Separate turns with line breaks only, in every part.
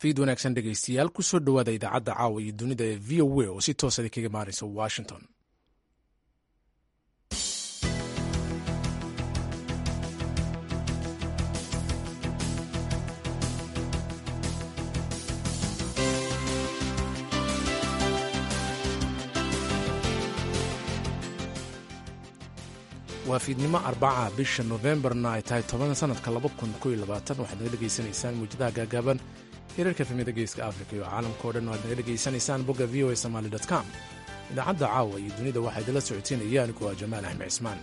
fiid wanaagsan dhegaystayaal kusoo dhowaada idaacadda caawa iyo dunida ee v o a oo si toosada kaga maaraysa washington waa fiidnimo arbaca bisha nofembarna ay tahay toban sanadka waxaad naga dhegaysanaysaan muujadaha gaagaaban hirarka efemyada geeska africa iyo caalamka o dhan o aad naga dhegaysanaysaan bogga v o a somaali com idaacadda caawa iyo dunida waxaa idinla socoteynaya anigu waa jamaal axmed cismaan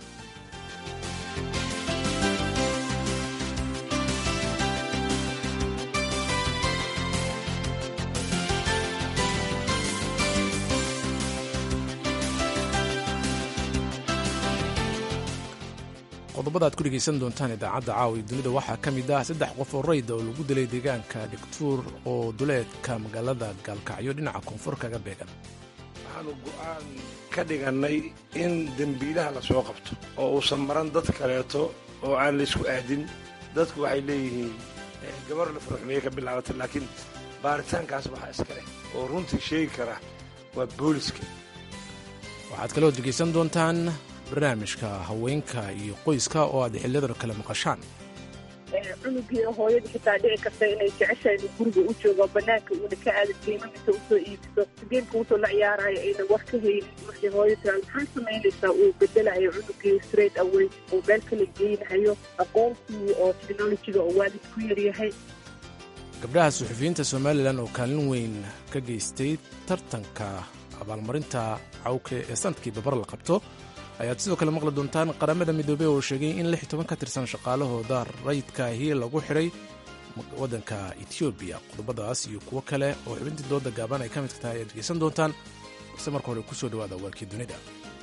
qodobada aad ku dhegaysan doontaan idaacadda caawa iyo dunida waxaa ka mid ah saddex qof oo rayda oo lagu dilay deegaanka dhigtuur oo duleedka magaalada gaalkacyo dhinaca koonfur kaga beegan
waxaanu go'aan ka dhigannay in dembiilaha la soo qabto oo uusan maran dad kaleeto oo aan laysku aadin dadku waxay leeyihiin gabar la furxumeeye ka bilaabatay laakiin baaritaankaas waxaa iska leh oo runtii sheegi kara waa booliska
waxaad kaloo dhegaysan doontaan barnaamijka haweenka iyo qoyska oo aad xiliyadan kale maqashaan
cunugii hooyada xitaa dhici karta inay jeceshahay inuu guriga u joogo banaanka uuna ka aada geemamisa usoo iibiso geemka usoo la ciyaarayo ayna wax ka haynin markay hooyo tiraa maxaa samaynaysaa uu bedelayo cunugii straight away uu meel kala geynayo aqoontii oo technologiga oo waalid ku yaryahay
gabdhaha suxufiyiinta somalilan oo kaalin weyn ka geystay tartanka abaalmarinta cawke ee sanadkii babar la qabto ayaad sidoo kale maqli doontaan qaramada midoobey oo sheegay in lix toban ka tirsan shaqaalahooda rayidkaahi lagu xidhay waddanka etoobiya qodobadaas iyo kuwo kale oo xubintii dooda gaaban ay ka midka tahay ayaad dhegaysan doontaan balse marka hore kusoo dhowaada waalkii dunida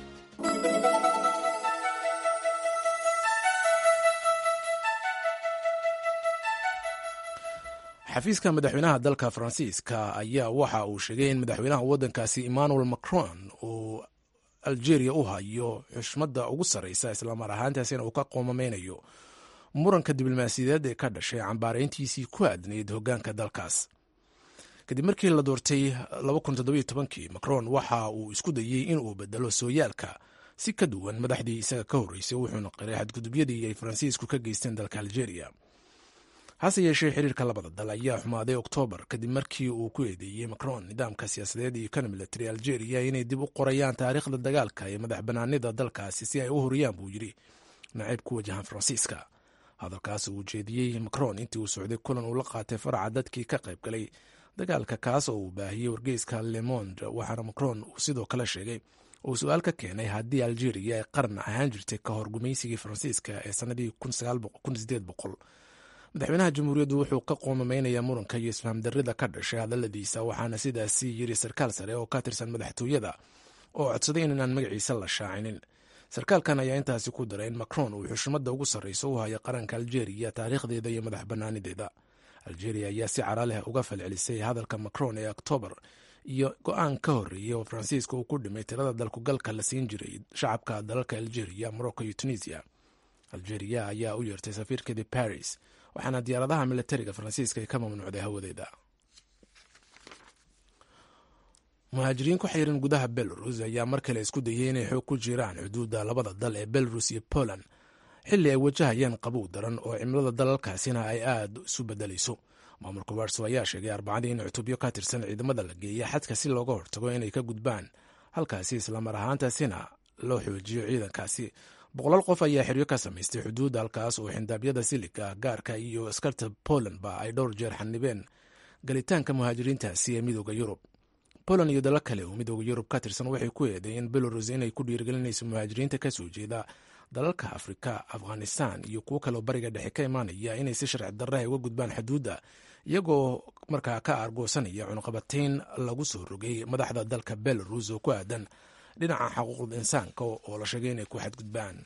xafiiska madaxweynaha dalka faransiiska ayaa waxa uu sheegay in madaxweynaha waddankaasi emmanuel macron uu algeria u hayo xushmadda ugu sarraysa islamar ahaantaasina uu ka qoomameynayo muranka diblomaasiyadeed ee ka dhashay cambaarayntiisii ku aadnayd hoggaanka dalkaas kadib markii la doortay kii macron waxa uu isku dayey in uu bedelo sooyaalka si ka duwan madaxdii isaga ka horreysay wuxuuna qiray xadgudubyadii ay faransiisku ka geysteen dalka algeria hase yeeshee xiriirka labada dal ayaa xumaaday oktoobar kadib markii uu ku eedeeyey macron nidaamka siyaasadeed iyo kan military algeria inay dib u qorayaan taariikhda dagaalka ee madax banaanida dalkaasi si ay u horiyaan buu yidhi nacayb ku wajahan faransiiska hadalkaas uu jeediyey macron intii uu socday kulan uu la qaatay faraca dadkii ka qayb galay dagaalka kaas oo uu baahiyey wargeyska lemond waxaana macron uu sidoo kale sheegay uu su-aal ka keenay haddii algeria ay qaran ahaan jirtay ka hor gumaysigii faransiiska ee sannadii madaxweynaha jamhuuriyaddu wuxuu ka qoomameynayaa muranka iyo isfahamdarrida ka dhashay hadalladiisa waxaana sidaasi yiri sarkaal sare oo ka tirsan madaxtooyada oo codsaday inaan magaciisa la shaacinin sarkaalkan ayaa intaasi ku daray in macron uu xushmadda ugu sarrayso u hayo qaranka algeria taariikhdeeda iyo madax bannaanideeda algeria ayaa si cara leh uga falcelisay hadalka macron ee oktoobar iyo go-aan ka horreeyey oo faransiiska uu ku dhimay tirada dalkugalka la siin jiray shacabka dalalka algeria morocco iyo tunisia algeria ayaa u yeertay safiirkeedii paris waxaana diyaaradaha militariga faransiiska ay ka mamnuucday hawadeeda muhaajiriin ku xiran gudaha belarus ayaa mar kale isku dayay inay xoog ku jiraan xuduudda labada dal ee belarus iyo poland xilli ay wajahayaan qabow daran oo cimilada dalalkaasina ay aada isu bedelayso maamulka warso ayaa sheegay arbacadii in cutubyo ka tirsan ciidamada la geeya xadka si looga hortago inay ka gudbaan halkaasi islamar ahaantaasina loo xoojiyo ciidankaasi boqolaal qof ayaa xeryo ka samaystay xuduudda halkaas oo xindaabyada siliga gaarka iyo askarta polandba ay dhowr jeer xanibeen galitaanka muhaajiriintaasi ee midooda yurub poland iyo dalo kale oo midooda yurub ka tirsan waxay ku eedeeyeen belarus inay ku dhiirigelinayso muhaajiriinta ka soo jeeda dalalka afrika afghanistan iyo kuwo kaleoo bariga dhexe ka imaanaya inay si sharci darraha uga gudbaan xuduudda iyagoo markaa ka argoosanaya cunuqabatayn lagu soo rogay madaxda dalka belarus oo ku aadan dhinaca xuquuqda insaanka oo la sheegay inay ku xadgudbaan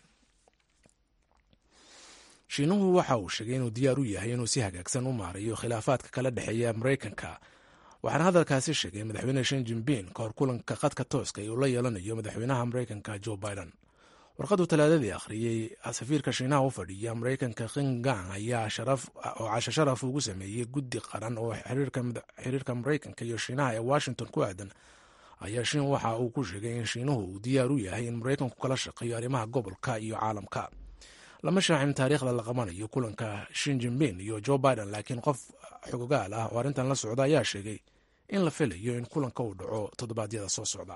shiinuhu waxa uu sheegay inuu diyaar u yahay inuu si hagaagsan u maarayo khilaafaadka kala dhexeeya maraykanka waxaana hadalkaasi sheegay madaxweyne shin jinbin ka hor kulanka khadka tooska ee uu la yeelanayo madaxweynaha maraykanka joe biden warqaduu talaadadii akhriyey safiirka shiinaha u fadhiya maraykanka kingang ayaa oo casho sharaf ugu sameeyey guddi qaran oo xiriirka maraykanka iyo shiinaha ee washington ku aadan ayaa shiin waxa uu ku sheegay in shiinuhu uu diyaar u yahay in maraykanku kala shaqeeyo arrimaha gobolka iyo caalamka lama shaacin taariikhda la qabanayo kulanka shin jinbin iyo joe biden laakiin qof xogogaal ah oo arrintan la socda ayaa sheegay in la filayo in kulanka uu dhaco toddobaadyada soo socda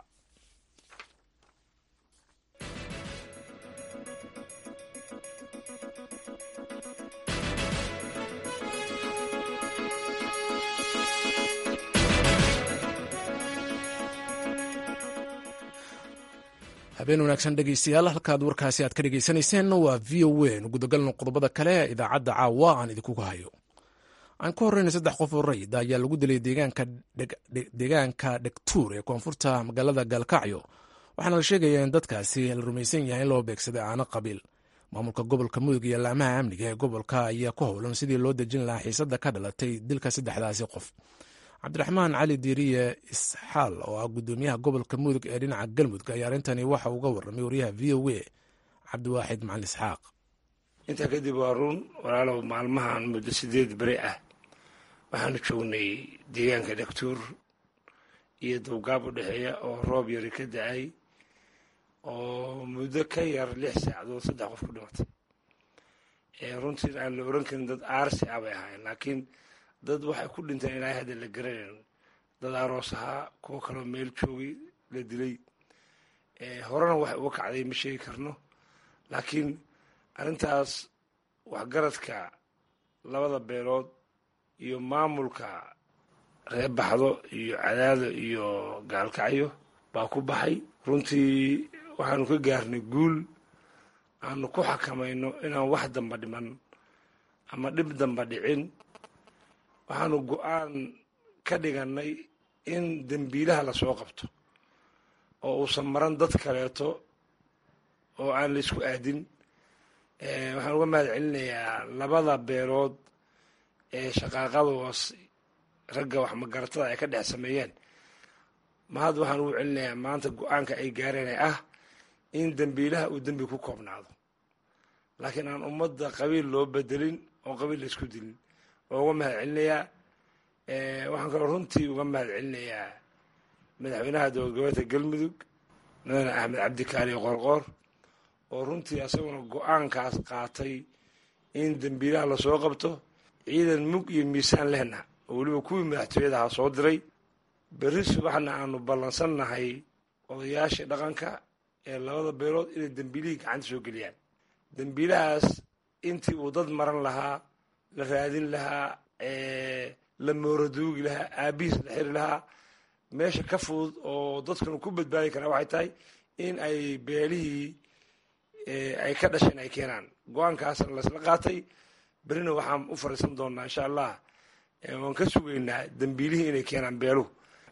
habeen wanaagsan dhegeystayaal halkaad warkaasi aad ka dhegeysanayseen waa v o a nu gudagalno qodobada kale ee idaacadda caawa aan idinkuga hayo aan ka horreyna saddex qof oo rayid ayaa lagu dilay deegaanka dhegtuur ee koonfurta magaalada gaalkacyo waxaana la sheegayaa in dadkaasi la rumaysan yahay in loo beegsaday aano qabiil maamulka gobolka mudug iyo laamaha amniga ee gobolka ayaa ku howlan sidii loo dejin lahaa xiisada ka dhalatay dilka saddexdaasi qof cabdiraxmaan cali diiriye isxaal oo ah gudoomiyaha gobolka mudug ee dhinaca galmudug ayaa arrintani waxa uga warramay wariyaha v o a cabdiwaaxid macali isxaaq
intaa kadib waa run walaalow maalmahan muddo sideed beri ah waxaanu joognay deegaanka dhagtuur iyo dawgaab u dhexeeya oo roob yari ka da-ay oo muddo ka yar lix saacadood saddex qof ku dhimatay runtii aan la oran karin dad aarsi ah bay ahaayeen laakiin dad waxay ku dhinteen ilaahay hadda la garanayn dad aroos ahaa kuwo kaloo meel joogay la dilay horena wax uga kacday ma sheegi karno laakiin arrintaas waxgaradka labada beelood iyo maamulka reer baxdo iyo cadaado iyo gaalkacyo baa ku baxay runtii waxaanu ka gaarnay guul aanu ku xakamayno inaan wax damba dhiman ama dhib damba dhicin waxaanu go-aan ka dhigannay in dembiilaha lasoo qabto oo uusan maran dad kaleeto oo aan la isku aadin waxaan uga mahad celinayaa labada beelood ee shaqaaqadoos ragga wax magaratada ay ka dhex sameeyeen mahad waxaan ugu celinayaa maanta go-aanka ay gaareen ee ah in dembiilaha uu dembi ku koobnaado laakiin aan ummadda qabiil loo bedelin oo qabiil la isku dilin oo uga mahad celinayaa waxaan kaloo runtii uga mahad celinayaa madaxweynaha dowlad goboleedka galmudug mudane axmed cabdi kaaliyo qoorqoor oo runtii asaguna go-aankaas qaatay in dembiilaha lasoo qabto ciidan mug iyo miisaan lehna oo weliba kuwii madaxtooyadaha soo diray berri subaxna aanu ballansannahay odayaashii dhaqanka ee labada beelood inay dembiilihii gacanta soo geliyaan dembiilahaas intii uu dad maran lahaa la raadin lahaa la mooraduugi lahaa aabihiis la xiri lahaa meesha ka fudud oo dadkanu ku badbaadi karaa waxay tahay in ay beelihii ay ka dhasheen ay keenaan go-aankaasna laysla qaatay berrina waxaan u fariisan doonaa insha allah waan ka sugaynaa dembiilihii inay keenaan beeluhu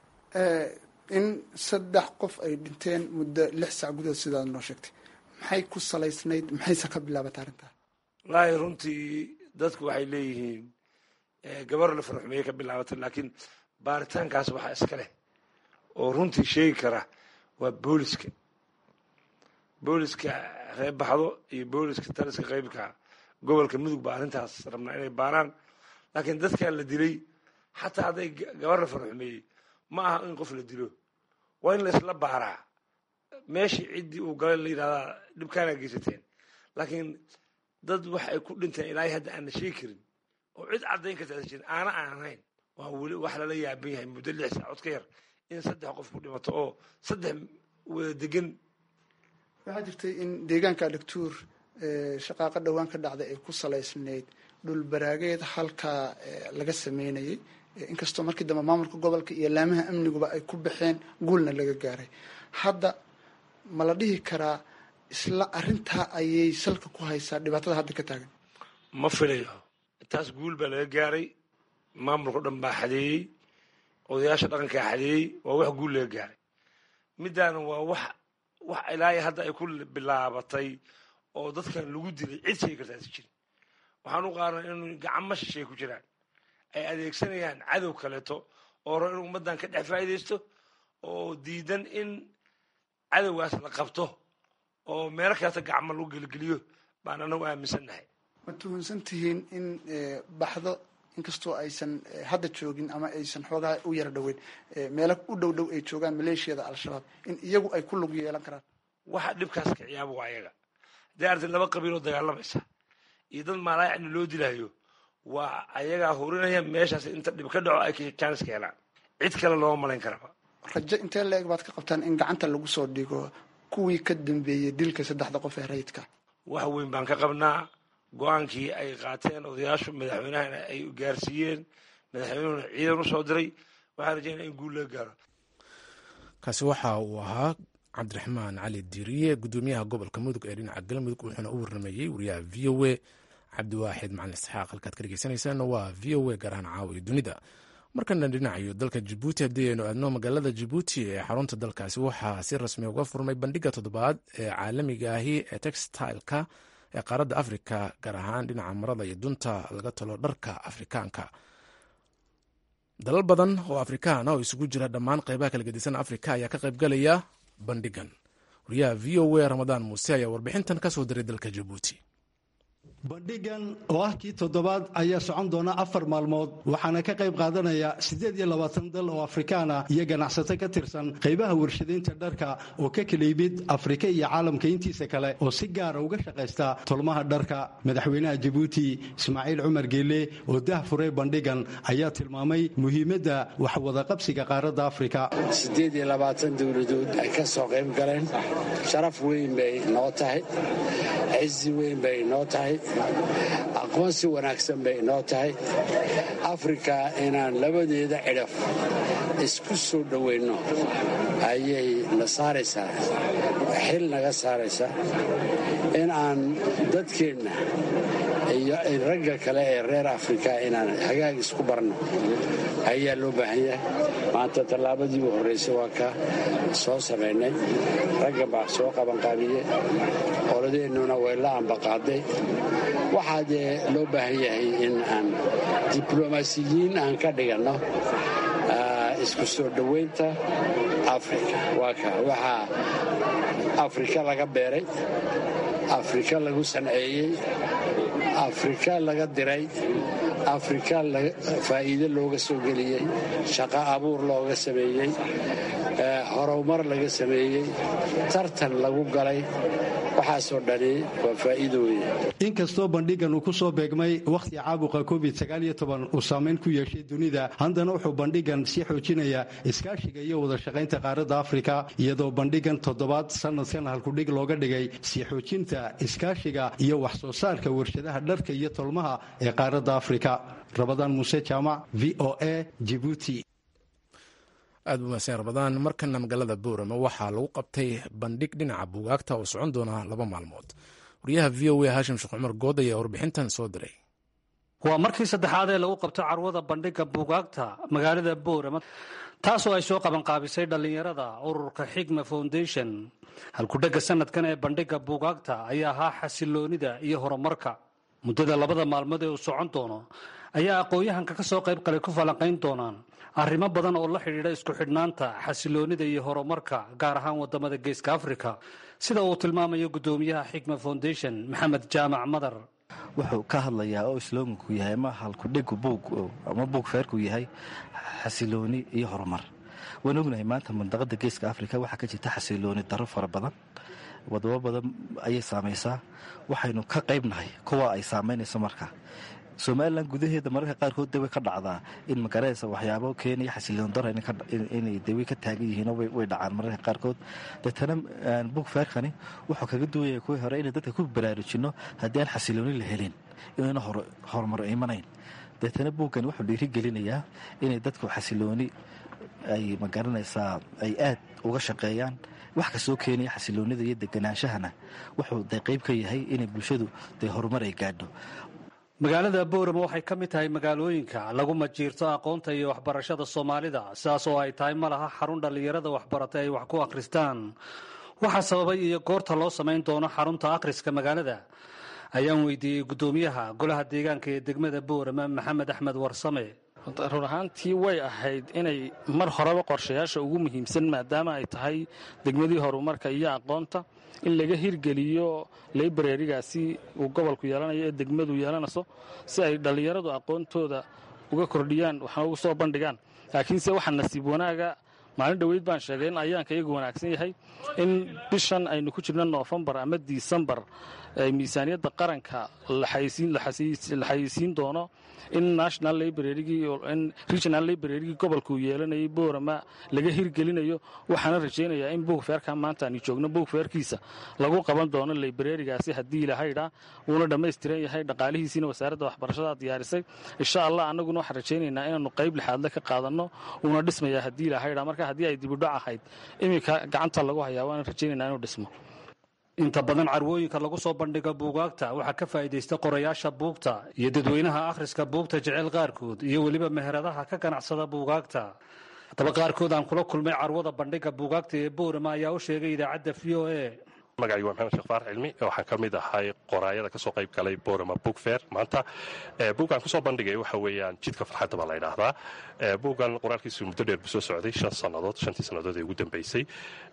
in saddex qof ay dhinteen muddo lix sac gudahood sidaad noo sheegtay maxay ku salaysnayd maxayse ka bilaabatay arrintaa
wallaahi runtii dadku waxay leeyihiin gabar la farxumeeye ka bilaabatay laakiin baaritaankaas waxaa iska leh oo runtii sheegi kara waa booliska booliska reer baxdo iyo booliska taliska qeybka gobolka mudug baa arrintaas rabnaa inay baaraan laakiin dadkan la dilay xataa hadday gabar la farxumeeyey ma aha in qof la dilo waa in la isla baaraa meeshii ciddii uu galay la yidhahdaa dhibkaana geysateen laakiin dad wax ay ku dhinteen ilaahay hadda aan la sheegi karin oo cid caddayn karta ada jirin aana aan ahayn waa weli wax lala yaaban yahay muddo lix saacood ka yar in saddex qof ku dhimato oo saddex wada degan
waxaa jirtay in deegaanka dhagtuur shaqaaqa dhowaan ka dhacday ay ku salaysnayd dhul baraageed halkaa laga sameynayay inkastoo markii dambe maamulka gobolka iyo laamaha amniguba ay ku baxeen guulna laga gaaray hadda ma la dhihi karaa isla arrintaa ayay salka ku haysaa dhibaatada hadda ka taagan
ma filayo taas guul baa laga gaaray maamulka o dhan baa xadeeyey odayaasha dhaqankaa xadeeyey waa wax guul laga gaaray middaana waa wax wax ilaahay hadda ay ku bilaabatay oo dadkan lagu dilay cid sheegi kartaasi jirin waxaan u qaarnay inu gacmo shisheey ku jiraan ay adeegsanayaan cadow kaleeto oo rabo in ummaddan ka dhex faa'iidaysto oo diidan in cadowgaas la qabto oo meelo kaleeta gacmo lagu gelgeliyo baan anagu aaminsannahay
ma tuhunsan tihiin in baxdo inkastoo aysan hadda joogin ama aysan xoogaha u yara dhoweyn meelo u dhow dhow ay joogaan maleeshiyada al-shabaab in iyagu ay ku lug yeelan karaan
waxa dhibkaas kiciyaaba waa ayaga haddii arti laba qabiiloo dagaalamaysa iyo dad maalaayacni loo dilayo waa ayagaa hurinaya meeshaas inta dhib ka dhaco ay jaanis ka helaan cid kale looma malayn karaba
rajo intee la-eg baad ka qabtaan in gacanta lagu soo dhigo kuwii ka dambeeyey dilka saddexda qof ee rayidka
wax weyn baan ka qabnaa go-aankii ay qaateen odayaashu madaxweynahana ay gaarsiiyeen madaxweynuhuna ciidan u soo diray waxaan rajeynaa in guul laga gaaro
kaasi waxa uu ahaa cabdiraxmaan cali diiriye gudoomiyaha gobolka mudug ee dhinaca galmudug wuxuuna u warrameeyey wariyaha v o a cabdiwaaxid macalin isxaaq halkaad ka dhegeysaneysaan waa v o a gaar ahaan caawa iyo dunida markana dhinacayo dalka jabuuti haddii aynu aadno magaalada jabuuti ee xarunta dalkaasi waxaa si rasmi uga furmay bandhiga toddobaad ee caalamiga ahi ee textileka ee qaaradda afrika gaar ahaan dhinaca marada iyo dunta laga talo dharka afrikaanka dalal badan oo afrikaan ah oo isugu jira dhammaan qeybaha kala gedisan afrika ayaa ka qaybgalaya bandhigan wariyaha v o a ramadaan muuse ayaa warbixintan ka soo diray dalka jabuuti
bandhigan oo ah kii toddobaad ayaa socon doona afar maalmood waxaana ka qayb qaadanaya siddeed iyo labaatan dal oo afrikaana iyo ganacsato ka tirsan qaybaha warshadaynta dharka oo ka kala yimid afrika iyo caalamka intiisa kale oo si gaara uga shaqaysta tolmaha dharka madaxweynaha jabuuti ismaaciil cumar geele oo dah furay bandhigan ayaa tilmaamay muhiimadda waxwadaqabsiga qaaradda afrika
siddeed iyo labaatan dowladood ay ka soo qayb galeen sharaf weyn bay noo tahay cizi weyn bay noo tahay aqoonsi wanaagsan bay noo tahay afrika inaan labadeeda cidhaf isku soo dhoweynno ayay na saaraysaa xil naga saaraysaa in aan dadkeenna iyo ragga kale ee reer afrika inaan hagaag isku barno ayaa loo baahan yahay maanta tallaabadii u horraysay waa ka soo samaynay ragga baa soo qabanqaabiye qoladeennuna way la ambaqaaday waxaa dee loo baahan yahay in aan diblomaasiyiin aan ka dhiganno isku soo dhowaynta afrika waa ka waxaa afrika laga beeray afrika lagu sanceeyey afrika laga diray afrika faa'iide looga soo geliyey shaqo abuur looga sameeyey horumar laga sameeyey tartan lagu galay waxaasoo dhani waa faa'iido weeye
inkastoo bandhigan uu ku soo beegmay wakhti caabuqa covid uu saamayn ku yeeshay dunida haddana wuxuu bandhigan sii xoojinayaa iskaashiga iyo wada shaqaynta qaaradda afrika iyadoo bandhigan toddobaad sanadkan halkudhig looga dhigay sii xoojinta iskaashiga iyo wax soo saarka warshadaha dharka iyo tolmaha ee qaaradda afrika rabadaan muuse jaamac v o a jibuuti
aad u mahadsan rabadaan markana magaalada boorama waxaa lagu qabtay bandhig dhinaca buugaagta oo socon doona laba maalmood wariyaha v o a haashim sheekh cumar good ayaa warbixintan soo diray
waa markii saddexaad ee lagu qabto carwada bandhigga buugaagta magaalada boorama taasoo ay soo qabanqaabisay dhallinyarada ururka xigma foundation halkudhegga sanadkan ee bandhigga buugaagta ayaa ahaa xasiloonida iyo horumarka muddada labada maalmood ee uu socon doono ayaa aqoon-yahanka ka soo qayb qalay ku falanqayn doonaan arrimo badan oo la xidhiidha isku xidhnaanta xasiloonida iyo horumarka gaar ahaan wadamada geeska afrika sida uu tilmaamayo guddoomiyaha xigma foundation maxamed jaamac madar
wuxuu ka hadlayaa oo islooganku yahay ama halkudhigu buug ama buug feerku yahay xasilooni iyo horumar waan ognahay maanta mandaqada geeska afrika waxaa ka jirta xasilooni daro fara badan wadamo badan ayay saamaysaa waxaynu ka qaybnahay kuwa ay saamaynayso marka somalilan gudaheeda mararka qaarkood de way ka dhacdaa in magaranaysa waxyaabo keenaya xasiloon daro inay de way ka taagan yihiinoo way dhacaan mararka qaarkood deetana bug feerkani wuxuu kaga duwaya kuwii hore inay dadka ku baraarujinno haddii aan xasilooni la helin inayna horumar imanayn deetana buuggani wuxuu dhiirigelinayaa inay dadku xasilooni ay magaranaysaa ay aad uga shaqeeyaan wax kastoo keenaya xasiloonida iyo deganaanshahana wuxuu de qayb ka yahay inay bulshadu dee horumar ay gaadho
magaalada boorama waxay ka mid tahay magaalooyinka lagu majiirto aqoonta iyo waxbarashada soomaalida sidaas oo ay tahay ma laha xarun dhallinyarada waxbaratay ay wax ku akhristaan waxaa sababay iyo goorta loo samayn doono xarunta akhriska magaalada ayaan weydiiyey guddoomiyaha golaha deegaanka ee degmada boorama maxamed axmed warsame run ahaantii way ahayd inay mar horeba qorshayaasha ugu muhiimsan maadaama ay tahay degmadii horumarka iyo aqoonta in laga hirgeliyo laibrarigaasi uu gobolku yeelanayo ee degmadu yeelanayso si ay dhallinyaradu aqoontooda uga kordhiyaan waxna ugu soo bandhigaan laakiinse waxaa nasiib wanaaga maalin dhoweyd baan sheegay in ayaanka iyagu wanaagsan yahay in bishan aynu ku jirno noofembar ama disembar miisaaniyadda qaranka la xayeysiin doono in national librarygin regional librarygii gobolkuu yeelanayay boorama laga hirgelinayo waxaana rajaynayaa in buugfeerka maanta aanu joogno buugfeerkiisa lagu qaban doono librarigaasi haddii ilahaydha wuuna dhammaystiran yahay dhaqaalihiisiina wasaaradda waxbarashada diyaarisay insha allah annaguna waxaan rajaynaynaa inaanu qayb lixaadle ka qaadanno wuuna dhismayaa haddii ilahaydha marka haddii ay dibudhac ahayd iminka gacanta lagu hayaa waana rajaynaynaa inuu dhismo
inta badan carwooyinka lagu soo bandhiga buugaagta waxaa ka faa'iidaysta qorayaasha buugta iyo dadweynaha akhriska buugta jecel qaarkood iyo weliba meheradaha ka ganacsada buugaagta haddaba qaarkood aan kula kulmay carwada bandhiga buugaagta ee boorama ayaa u sheegay idaacadda v o a
magacaygu waa maxamed sheekh faarax cilmi waxaan ka mid ahay qoraayada ka soo qayb galay borama book fair maanta buuggaan kusoo bandhigay waxa weeyaan jidka farxadda baa la ydhaahdaa buuggan qoraalkiisu muddo dheer buu soo socday shan sannadood shantii sannadood ee ugu dambaysay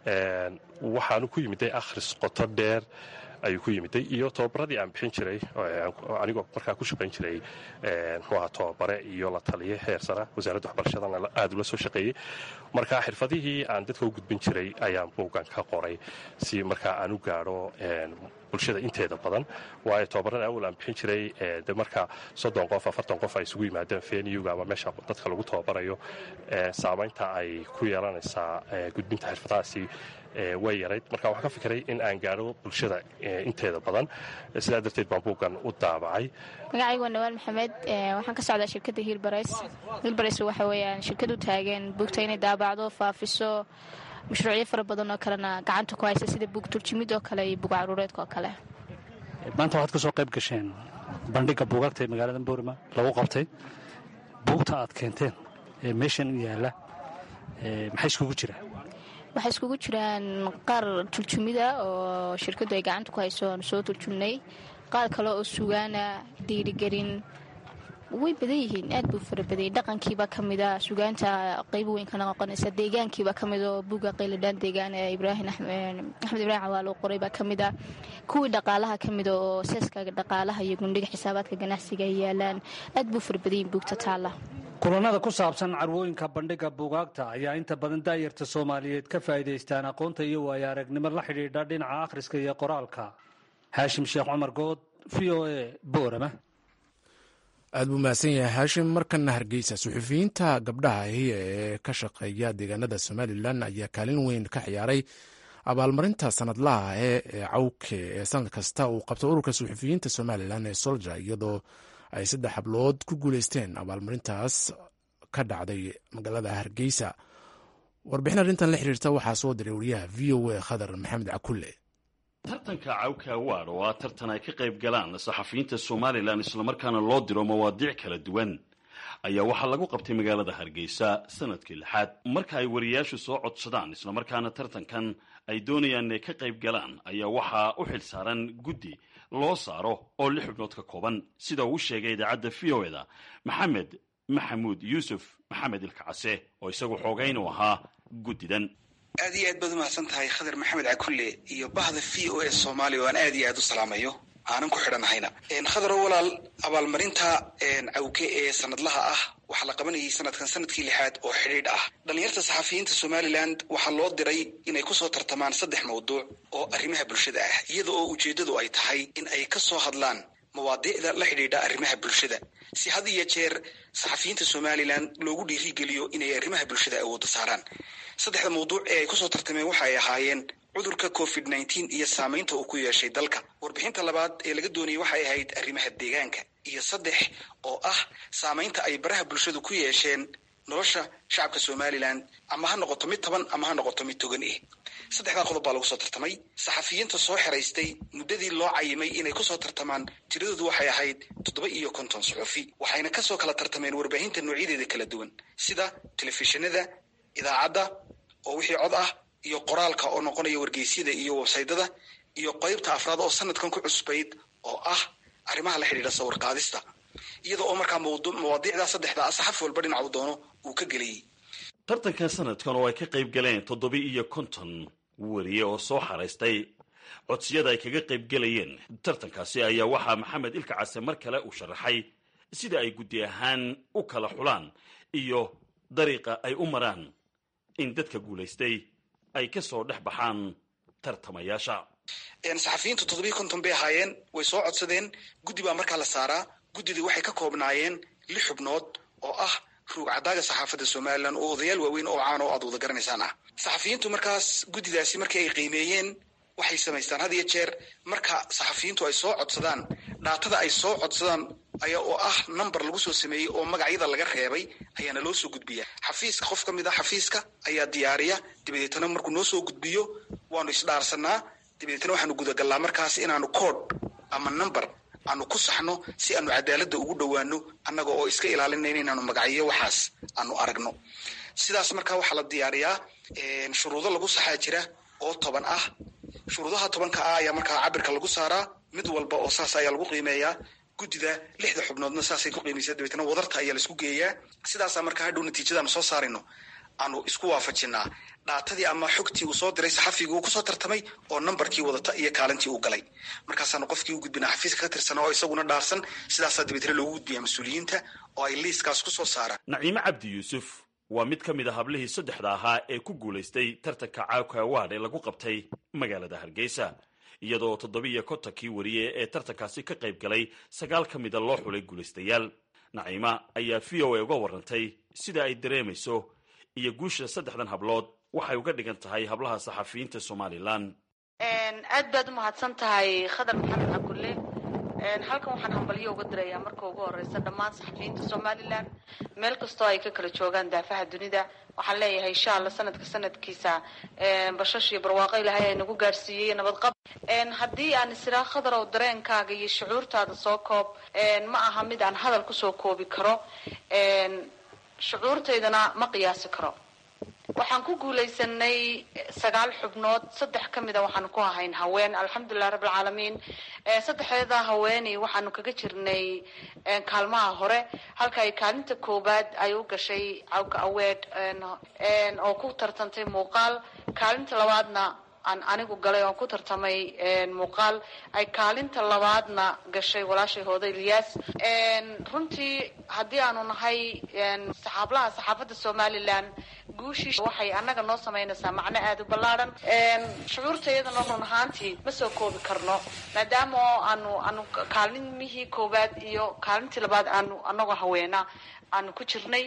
waxaanu ku yimiday akhris qoto dheer ayuu ku yimiday iyo tobabaradii aan bixin jiray anigoo markaa ku shaqayn jiray muxuu ahaa tobabare iyo la taliye heer sara wasaaradda waxbarashadana aad ula soo shaqeeyey marka xirfadihii aan dadka u gudbin jiray ayaan buuggan ka qoray si markaa aan u gaadho bulshada inteeda badan waayo tobabarada awal aan bixin jiray de marka soddon qof afartan qof ay isugu yimaadeen fenyuga ama meesha dadka lagu tababarayo saamaynta ay ku yeelanaysaa gudbinta xirfadahaasi way yarayd marka waxaan ka fikiray in aan gaadho bulshada inteeda badan sidaa darteed baan buuggan u daabacay
magacaygu waa nawaal maxamed waxaan ka socdaa shirkadda hiilbarays hiilbarays waxa weeyaan shirkad u taagan buugta inay daabacdo faafiso mashruucyo fara badan oo kalena gacanta ku haysa sida buug turjimid oo kale iyo buug caruureedka oo kale
maanta waxaad ka soo qayb gasheen bandhigga buugaagta ee magaalada boorima lagu qabtay buugta aad keenteen ee meeshan u yaalla maxay iskugu jiraan
waxay iskugu jiraan qaar turjumida oo shirkaddu ay gacanta ku hayso aanu soo turjumnay qaar kale oo sugaana dhiirigelin way badan yihiin aad buu fara badayay dhaqankiiba ka mida sugaanta qaybo weyn kana noqonaysa deegaankiiba ka mid oo buugga qayladhaan deegaan ee ibraahim axmed ibraahim cawaal oo qoray baa ka mid a kuwii dhaqaalaha ka mida oo seeska dhaqaalaha iyo gundhiga xisaabaadka ganacsiga ay yaalaan aad buu fara badayin buugta taalla
kulanada ku saabsan carwooyinka bandhigga buugaagta ayaa inta badan daayarta soomaaliyeed ka faa'iidaystaan aqoonta iyo waayo aragnimo la xidhiidha dhinaca akhriska iyo qoraalka haashim sheekh cumar good v o a boorama
aad buu mahadsan yahay haashim markana hargeysa suxufiyiinta gabdhaha ahi ee ka shaqeeya deegaanada somalilan ayaa kaalin weyn ka ciyaaray abaalmarinta sanadlaha ee cawke ee sanad kasta uu qabto ururka suxufiyiinta somalilan ee solja iyadoo ay saddex hablood ku guuleysteen abaalmarintaas ka dhacday magaalada hargeysa warbixin arrintan la xiriirta waxaa soo diray wariyaha v o a khadar maxamed cakulle
tartanka cawka awaad oo ah tartan ay ka qayb galaan saxafiyiinta somalilan islamarkaana loo diro mawaadiic kala duwan ayaa waxaa lagu qabtay magaalada hargeysa sanadkii lixaad marka ay wariyaashu soo codsadaan islamarkaana tartankan ay doonayaan inay ka qayb galaan ayaa waxaa u xil saaran guddi loo saaro oo lix xubnood ka kooban sida uu sheegay idaacadda v o eda maxamed maxamuud yuusuf maxamed ilkacase oo isagu xoogayn u ahaa guddidan
aad iyo aad baad umahadsan tahay khadar maxamed cakulle iyo bahda v o a soomaaliya oo aan aad iyo aad u salaamayo aanan ku xidhanahayna khadaro walaal abaalmarinta cawke ee sanadlaha ah waxaa la qabanayay sanadkan sanadkii lixaad oo xidhiidh ah dhallinyarta saxafiyiinta somalilan waxaa loo diray inay kusoo tartamaan saddex mawduuc oo arrimaha bulshada ah iyada oo ujeeddadu ay tahay in ay ka soo hadlaan mawaadiicda la xidhiidha arrimaha bulshada si had iyo jeer saxafiyiinta somalilan loogu dhiirigeliyo inay arrimaha bulshada awoodda saaraan saddexda mawduuc ee ay kusoo tartameen waxa ay ahaayeen cudurka covid nneteen iyo saamaynta uu ku yeeshay dalka warbixinta labaad ee laga doonayay waxay ahayd arrimaha deegaanka iyo saddex oo ah saamaynta ay baraha bulshadu ku yeesheen nolosha shacabka somalilan ama ha noqoto mid taban ama ha noqoto mid togan eh saddexdaa qodob baa lagu soo tartamay saxafiyiinta soo xeraystay muddadii loo cayimay inay kusoo tartamaan tiradoodu waxay ahayd toddoba iyo konton suxufi waxayna kasoo kala tartameen warbaahinta noocyadeeda kala duwan sida telefishinada idaacadda oo wixii cod ah iyo qoraalka oo noqonaya wargeysyada iyo websaydada iyo qeybta afraad oo sanadkan ku cusbayd oo ah arrimaha la xidhiidha sawir qaadista iyada oo markaa mawaadiicdaa saddexda ah saxaf walba dhinacu doono uu ka geliyey
tartankan sanadkan oo ay ka qayb galeen toddoba iyo konton wariye oo soo xaraystay codsiyada ay kaga qayb gelayeen tartankaasi ayaa waxaa maxamed ilka case mar kale uu sharaxay sida ay guddi ahaan u kala xulaan iyo dariiqa ay u maraan in dadka guulaystay ay ka soo dhex baxaan tartamayaasha
saxafiyiintu toddobiyi konton bay ahaayeen way soo codsadeen guddi baa markaa la saaraa guddidii waxay ka koobnaayeen lix xubnood oo ah ruug cadaaga saxaafadda somalilan oo odayaal waaweyn oo caan oo aad wada garanaysaan ah saxafiyiintu markaas guddidaasi markii ay qiimeeyeen waxay samaystaan had iyo jeer marka saxafiyiintu ay soo codsadaan dhaatada ay soo codsadaan ayaa oo ah number lagu soo sameeyey oo magacyada laga reebay ayaana loo soo gudbiya xafiiska qof ka mid ah xafiiska ayaa diyaariya dabadeetana markuu noo soo gudbiyo waanu isdhaarsanaa dabadeetana waxaanu gudagallaa markaas inaanu code ama number aanu ku saxno si aanu cadaaladda ugu dhowaano annaga oo iska ilaalinayna inaanu magacyo waxaas aanu aragno sidaas markaa waxaa la diyaariyaa shuruudo lagu saxaa jira oo toban ah shuruudaha tobanka ah ayaa markaa cabirka lagu saaraa mid walba oo saas ayaa lagu qiimeeyaa guddida lixda xubnoodna saasay ku qiimaysaa dabeetna wadarta ayaa laisku geeyaa sidaasaa markaa hadhow natiijadaanu soo saarayno aanu isku waafajinaa dhaatadii ama xogtii uu soo diray saxafigii uu kusoo tartamay oo nambarkii wadata iyo kaalintii uu galay markaasaanu qofkii u gudbinaa xafiiska ka tirsana oo isaguna dhaarsan sidaasaa dabeetna loogu gudbiyaa mas-uuliyiinta oo ay liiskaas kusoo saaraan
naciime cabdi yuusuf waa mid ka mid a hablihii saddexda ahaa ee ku guulaystay tartanka caawka awaad ee lagu qabtay magaalada hargeysa iyadoo toddobiiyo kontonkii wariye ee tartankaasi ka qayb galay sagaal ka mida loo xulay guulaystayaal naciima ayaa v o a uga warantay sida ay dareemayso iyo guusha saddexdan hablood waxay uga dhigan tahay hablaha saxafiyiinta somalilan
aad baad u mahadsan tahay khadar maxamed cabdulle halkan waxaan hambalyo uga dirayaa marka ugu horeysa dhammaan saxafiyiinta somalilan meel kastoo ay ka kala joogaan daafaha dunida waxaan leeyahay insha alla sanadka sanadkiisa bashash iyo barwaaqo ilaahay ay nagu gaadhsiiyey nabadqab haddii aan isiraa khadarow dareenkaaga iyo shucuurtaada soo koob ma aha mid aan hadal kusoo koobi karo shucuurtaydana ma qiyaasi karo waxaan ku guulaysanay sagaal xubnood saddex ka mida waxaanu ku ahayn haween alxamdulilah rabbilcaalamiin saddexdeeda haweeney waxaanu kaga jirnay kaalmaha hore halka ay kaalinta koowaad ay u gashay cawka aweed oo ku tartantay muuqaal kaalinta labaadna aan anigu galay oon ku tartamay muuqaal ay kaalinta labaadna gashay walaashay hooda ilyaas runtii haddii aanu nahay saxaablaha saxaafadda somalilan guushii waxay annaga noo samaynaysaa macno aada u ballaadhan shucuurtayadana run ahaantii ma soo koobi karno maadaama oo aanu aanu kaalimihii koowaad iyo kaalintii labaad aanu anagoo haweena aanu ku jirnay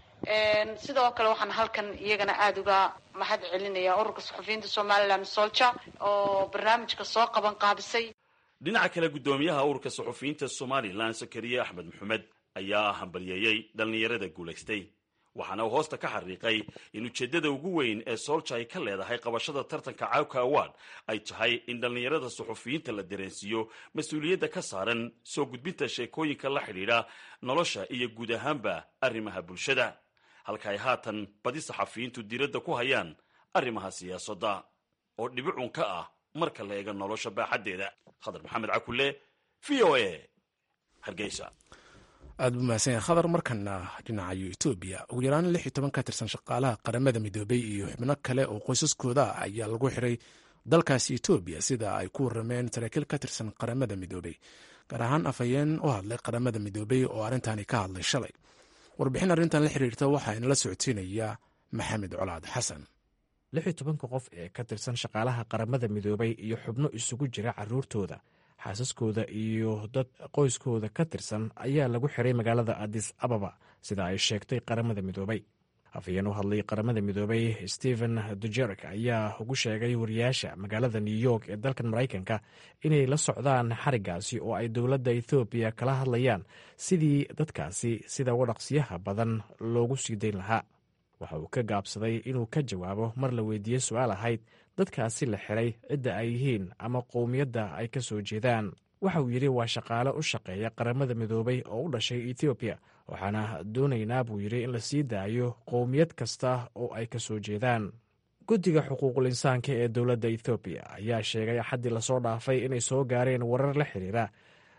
sidoo kale waxaan halkan iyagana aada uga mahad celinaya ururka saxufiyiinta somalilan solja oo barnaamijka soo qaban qaabisay
dhinaca kale guddoomiyaha ururka saxufiyiinta somalilan sakariye axmed maxamed ayaa hambalyeeyey dhallinyarada guulaystay waxaana uu hoosta ka xariiqay in ujeeddada ugu weyn ee soolja ay ka leedahay qabashada tartanka cawka award ay tahay in dhallinyarada suxufiyiinta la dareensiiyo mas-uuliyadda ka saaran soo gudbinta sheekooyinka la xidhiidha nolosha iyo guud ahaanba arrimaha bulshada halka ay haatan badi saxafiyiintu diiradda ku hayaan arrimaha siyaasadda oo dhibicun ka ah marka la eega nolosha baaxaddeeda khadar maxamed cakulle v o a hargeysa
aad buu mahadsan yahay khadar markana dhinacayo etoobiya ugu yaraan lix iyo toban ka tirsan shaqaalaha qaramada midoobay iyo xubno kale oo qoysaskooda ah ayaa lagu xiray dalkaasi etoobiya sida ay ku warameen saraakiil ka tirsan qaramada midoobay gaar ahaan afhayeen u hadlay qaramada midoobay oo arrintani ka hadlay shalay warbixin arrintan la xiriirta waxaa inala socodsiinaya maxamed colaad xasan
lix iyo tobanka qof ee ka tirsan shaqaalaha qaramada midoobay iyo xubno isugu jira caruurtooda xaasaskooda iyo dad qoyskooda ka tirsan ayaa lagu xiray magaalada adis ababa sida ay sheegtay qaramada midoobay afhayeen u hadlay qaramada midoobay stephen dujerek ayaa ugu sheegay wariyaasha magaalada new york ee dalkan maraykanka inay la socdaan xarigaasi oo ay dowladda ethoobiya kala hadlayaan sidii dadkaasi sida wadhaqsiyaha badan loogu sii dayn lahaa waxa uu ka gaabsaday inuu ka jawaabo mar la weydiiyey su-aal ahayd dadkaasi la xiray cidda ay yihiin ama qowmiyadda ay ka soo jeedaan waxa uu yidhi waa shaqaale u shaqeeya qaramada midoobay oo u dhashay ethoobiya waxaana doonaynaa buu yidhi in la sii daayo qowmiyad kasta oo ay ka soo jeedaan guddiga xuquuqul insaanka ee dowladda ethoobiya ayaa sheegay axaddii lasoo dhaafay inay soo gaareen warar la xiriira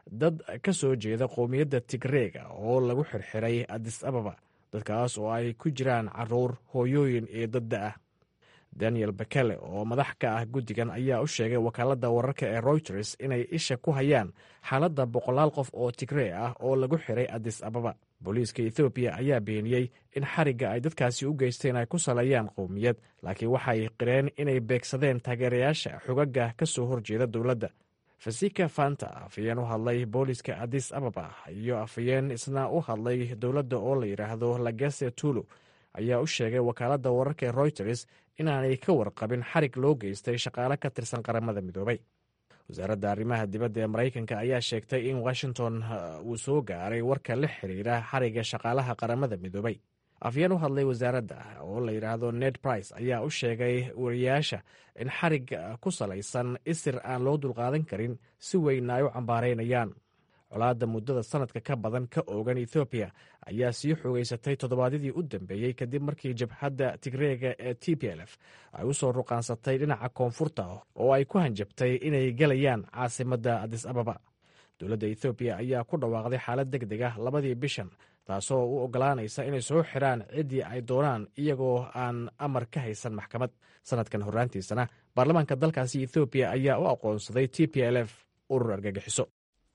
dad ka soo jeeda qowmiyadda tigreega oo lagu xirxiray adis ababa dadkaas oo ay ku jiraan caruur hooyooyin iyo dadda ah daniel bekele oo madax ka ah guddigan ayaa u sheegay wakaaladda wararka ee routers inay isha ku hayaan xaaladda boqolaal qof oo tigree ah oo lagu xiray adis ababa booliiska ethoobiya ayaa beeniyey in xarigga ay dadkaasi u geysteen ay ku saleeyaan qowmiyad laakiin waxay qireen inay beegsadeen taageerayaasha xogaga ka soo horjeeda dowladda fasika fanta afayeen u hadlay booliiska adis ababa iyo afayeen isna u hadlay dowladda oo la yidhaahdo lagese tulu ayaa u sheegay wakaaladda wararka ee routers inaanay ka warqabin xarig loo geystay shaqaale ka tirsan qaramada midoobay wasaaradda arrimaha dibadda ee maraykanka ayaa sheegtay in washington uu soo gaaray warka la xiriira xarigga shaqaalaha qaramada midoobay afyeen u hadlay wasaaradda oo la yidhaahdo ned brice ayaa u sheegay wariyaasha in xarig ku salaysan isir aan loo dulqaadan karin si weynna ay u cambaaraynayaan colaadda muddada sanadka ka badan ka oogan ethoobiya ayaa sii xoogeysatay toddobaadyadii u dambeeyey kadib markii jabhadda tigreega ee t p l f ay u soo ruqaansatay dhinaca koonfurta oo ay ku hanjabtay inay gelayaan caasimadda adis ababa dowladda ethoobiya ayaa ku dhawaaqday xaalad deg deg ah labadii bishan taasoo u ogolaanaysa inay soo xiraan ciddii ay doonaan iyagoo aan amar ka haysan maxkamad sanadkan horraantiisana baarlamaanka dalkaasi ethoobiya ayaa u aqoonsaday t p l f urur argagixiso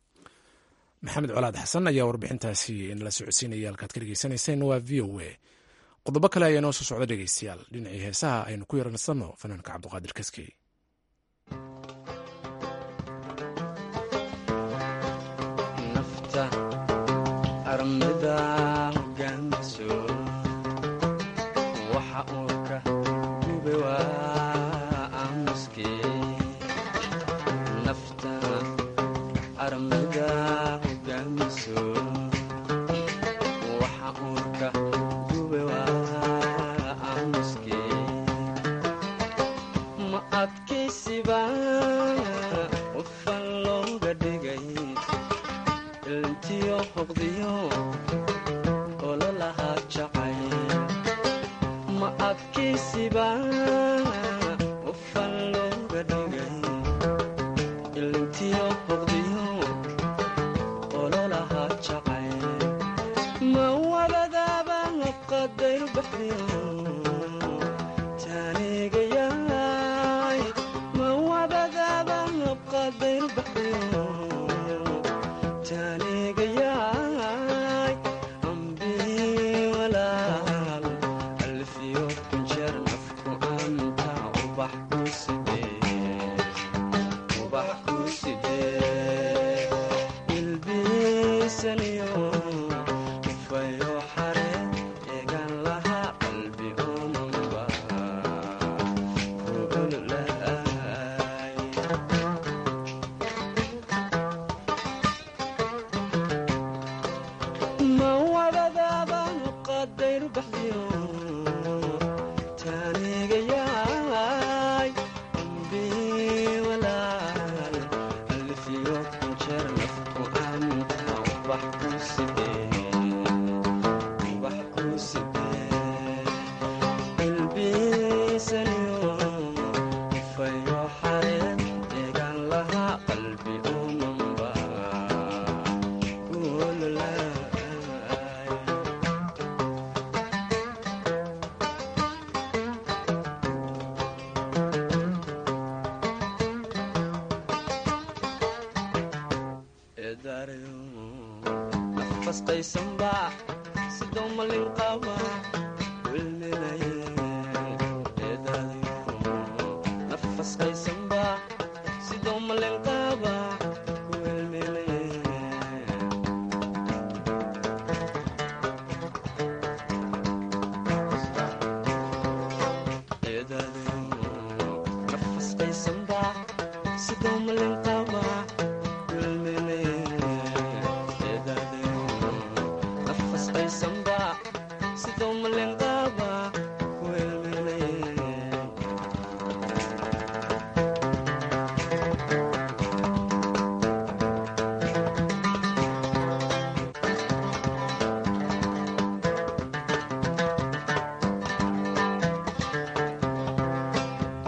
maxamed colaad xasan ayaa warbixintaasi inala socodsiinaya halkaad ka dhegeysanayseen waa v o a qodobo kale ayaa noo soo socda dhegeystayaal dhinacii heesaha aynu ku yaransanno fanaanka cabduqaadir kaskey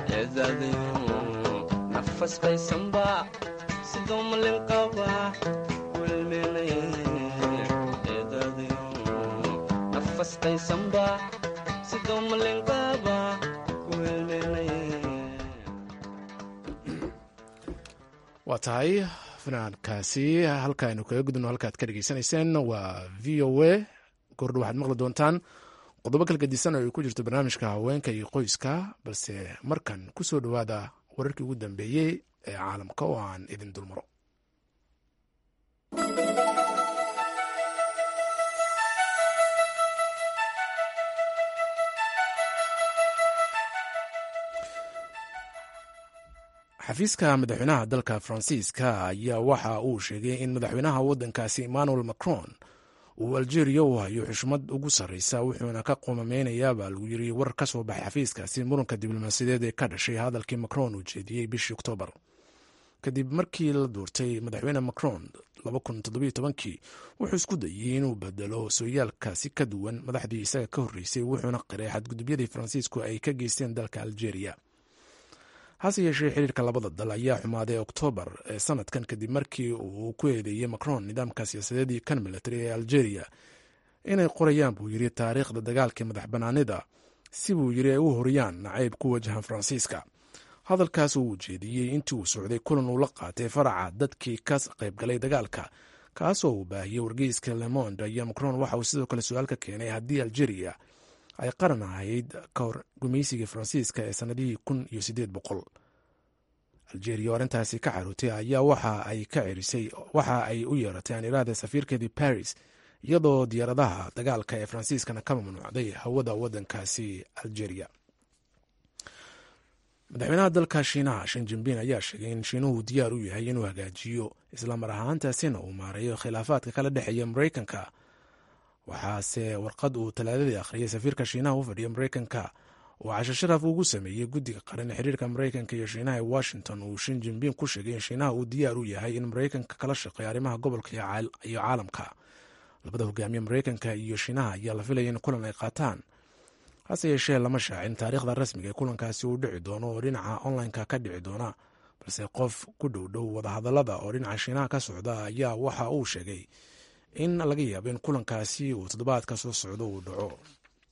nafasqaysanba sidoo malin qaba
waa tahay fanaankaasi halka aynu kaga gudubno halkaad ka dhegeysanayseen waa v o a gordho waxaad maqli doontaan qodobo kala gedisan oo ay ku jirto barnaamijka haweenka iyo qoyska balse markan ku soo dhowaada wararkii ugu dambeeyey ee caalamka oo aan idin dulmaro xafiiska madaxweynaha dalka faransiiska ayaa waxa uu sheegay in madaxweynaha waddankaasi emmanuel macron uu algeria u hayo xushmad ugu sarreysa wuxuuna ka qoomameynayaa baa lagu yiri war ka soo baxay xafiiskaasi muranka diblomaasiyadeed ee ka dhashay hadalkii macron uu jeediyey bishii oktoobar kadib markii la duurtay madaxweyne macron kii wuxuu isku dayey inuu bedelo sooyaalkaasi ka duwan madaxdii isaga ka horreysay wuxuuna qiray xadgudubyadii faransiisku ay ka geysteen dalka algeria hase yeeshee xiriirka labada dal ayaa xumaaday oktoobar ee sanadkan kadib markii uu ku eedeeyey macron nidaamka siyaasadeedii kan military ee algeria inay qorayaan buu yiri taariikhda dagaalkii madax banaanida si buu yiri ay u horiyaan nacayb ku wajahan faransiiska hadalkaas uu jeediyey intii uu socday kulan uu la qaatay faraca dadkii ka qaybgalay dagaalka kaasoo uu baahiyey wargeyska lemond ayaa macron waxa uu sidoo kale su-aal ka keenay haddii algeria ay qaran ahayd ka hor gumaysigii faransiiska ee sanadihii kun iyo sideed boqol algeria oo arrintaasi ka carootay ayaa waxa ay ka cerisay waxa ay u yeeratay aan iraahda safiirkeedii paris iyadoo diyaaradaha dagaalka ee faransiiskana ka mamnuucday hawada waddankaasi algeria madaxweynaha dalka shiinaha shan jinbin ayaa sheegay in shiinuhu diyaar u yahay inuu hagaajiyo islamar ahaantaasina uu maareeyo khilaafaadka kala dhexeeya mareykanka waxaase warqad uu talaadadii akhriyay safiirka shiinaha u fadhiya mareykanka oo casho sharaf ugu sameeyey guddiga qaran ee xiriirka mareykanka iyo shiinaha ee washington uu shin jinbin ku sheegay in shiinaha uu diyaar u yahay in mareykanka kala shaqeeyo arrimaha gobolka iyo caalamka labada hogaamiye mareykanka iyo shiinaha ayaa la filaya in kulan ay qaataan hase yeeshee lama shaacin taariikhda rasmiga ee kulankaasi uu dhici doono oo dhinaca onlineka ka dhici doona balse qof ku dhow dhow wadahadalada oo dhinaca shiinaha ka socda ayaa waxa uu sheegay in laga yaabo in kulankaasi uu toddobaadka soo socdo uu dhaco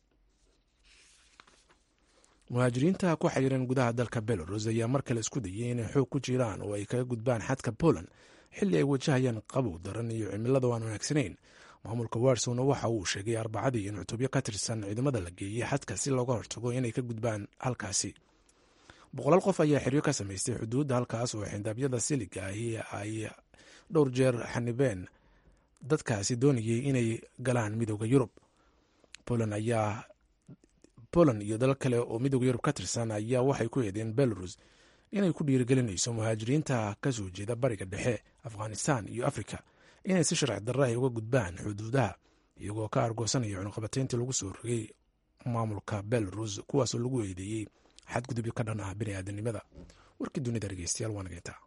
muhaajiriinta ku xayiran gudaha dalka belarus ayaa mar kale isku dayay inay xoog ku jiraan oo ay kaga gudbaan xadka poland xilli ay wajahayaan qabow daran iyo cimilada aan wanaagsanayn maamulka warsowna waxa uu sheegay arbacadii in cutubyo ka tirsan ciidamada la geeyey xadka si looga hortago inay ka gudbaan halkaasi boqolaal qof ayaa xeryo ka samaystay xuduudda halkaas oo xindaabyada siliga ahi ay dhowr jeer xanibeen dadkaasi doonayay inay galaan midooda yurub poland ayaa poland iyo dalal kale oo midooda yurub ka tirsan ayaa waxay ku eedeen belarus inay ku dhiirigelinayso muhaajiriinta ka soo jeeda bariga dhexe afghanistan iyo afrika inay si sharci darra ay uga gudbaan xuduudaha iyagoo ka argoosanaya cunuqabateyntii lagu soo rogay maamulka belarus kuwaasoo lagu eedeeyey xadgudubyo ka dhan ah bini aadanimada warkii dunida dhegeystayaal waa nageyntaa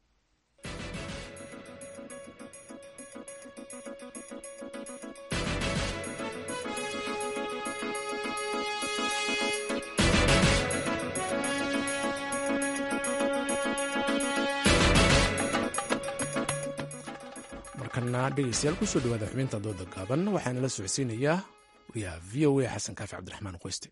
markana dhegeystayaal kusoo dhawaada xubinta dooda gaaban waxaana la socodsiinayaa wariyaha v o a xasan kaafi cabdiraxmaan qoyste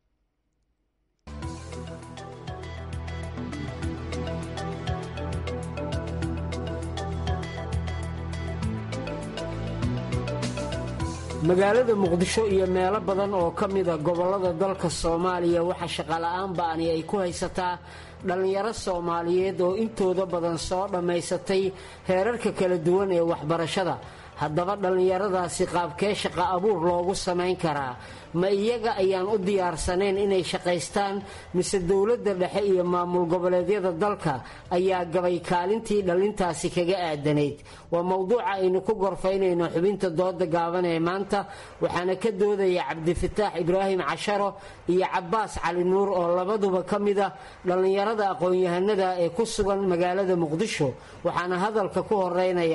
magaalada muqdisho iyo meelo badan oo ka mida gobollada dalka soomaaliya waxaa shaqola'aan ba'ani ay ku haysataa dhallinyaro soomaaliyeed oo intooda badan soo dhammaysatay heerarka kala duwan ee waxbarashada haddaba dhallinyaradaasi qaabkee shaqa abuur loogu samayn karaa ma iyaga ayaan u diyaarsanayn inay shaqaystaan mise dowladda dhexe iyo maamul goboleedyada dalka ayaa gabay kaalintii dhallintaasi kaga aadanayd waa mowduuca aynu ku gorfaynayno xubinta dooda gaaban ee maanta waxaana ka doodaya cabdifataax ibraahim casharo iyo cabbaas cali nuur oo labaduba ka mid a dhallinyarada aqoon-yahanada ee ku sugan magaalada muqdisho waxaana hadalka ku horeynaya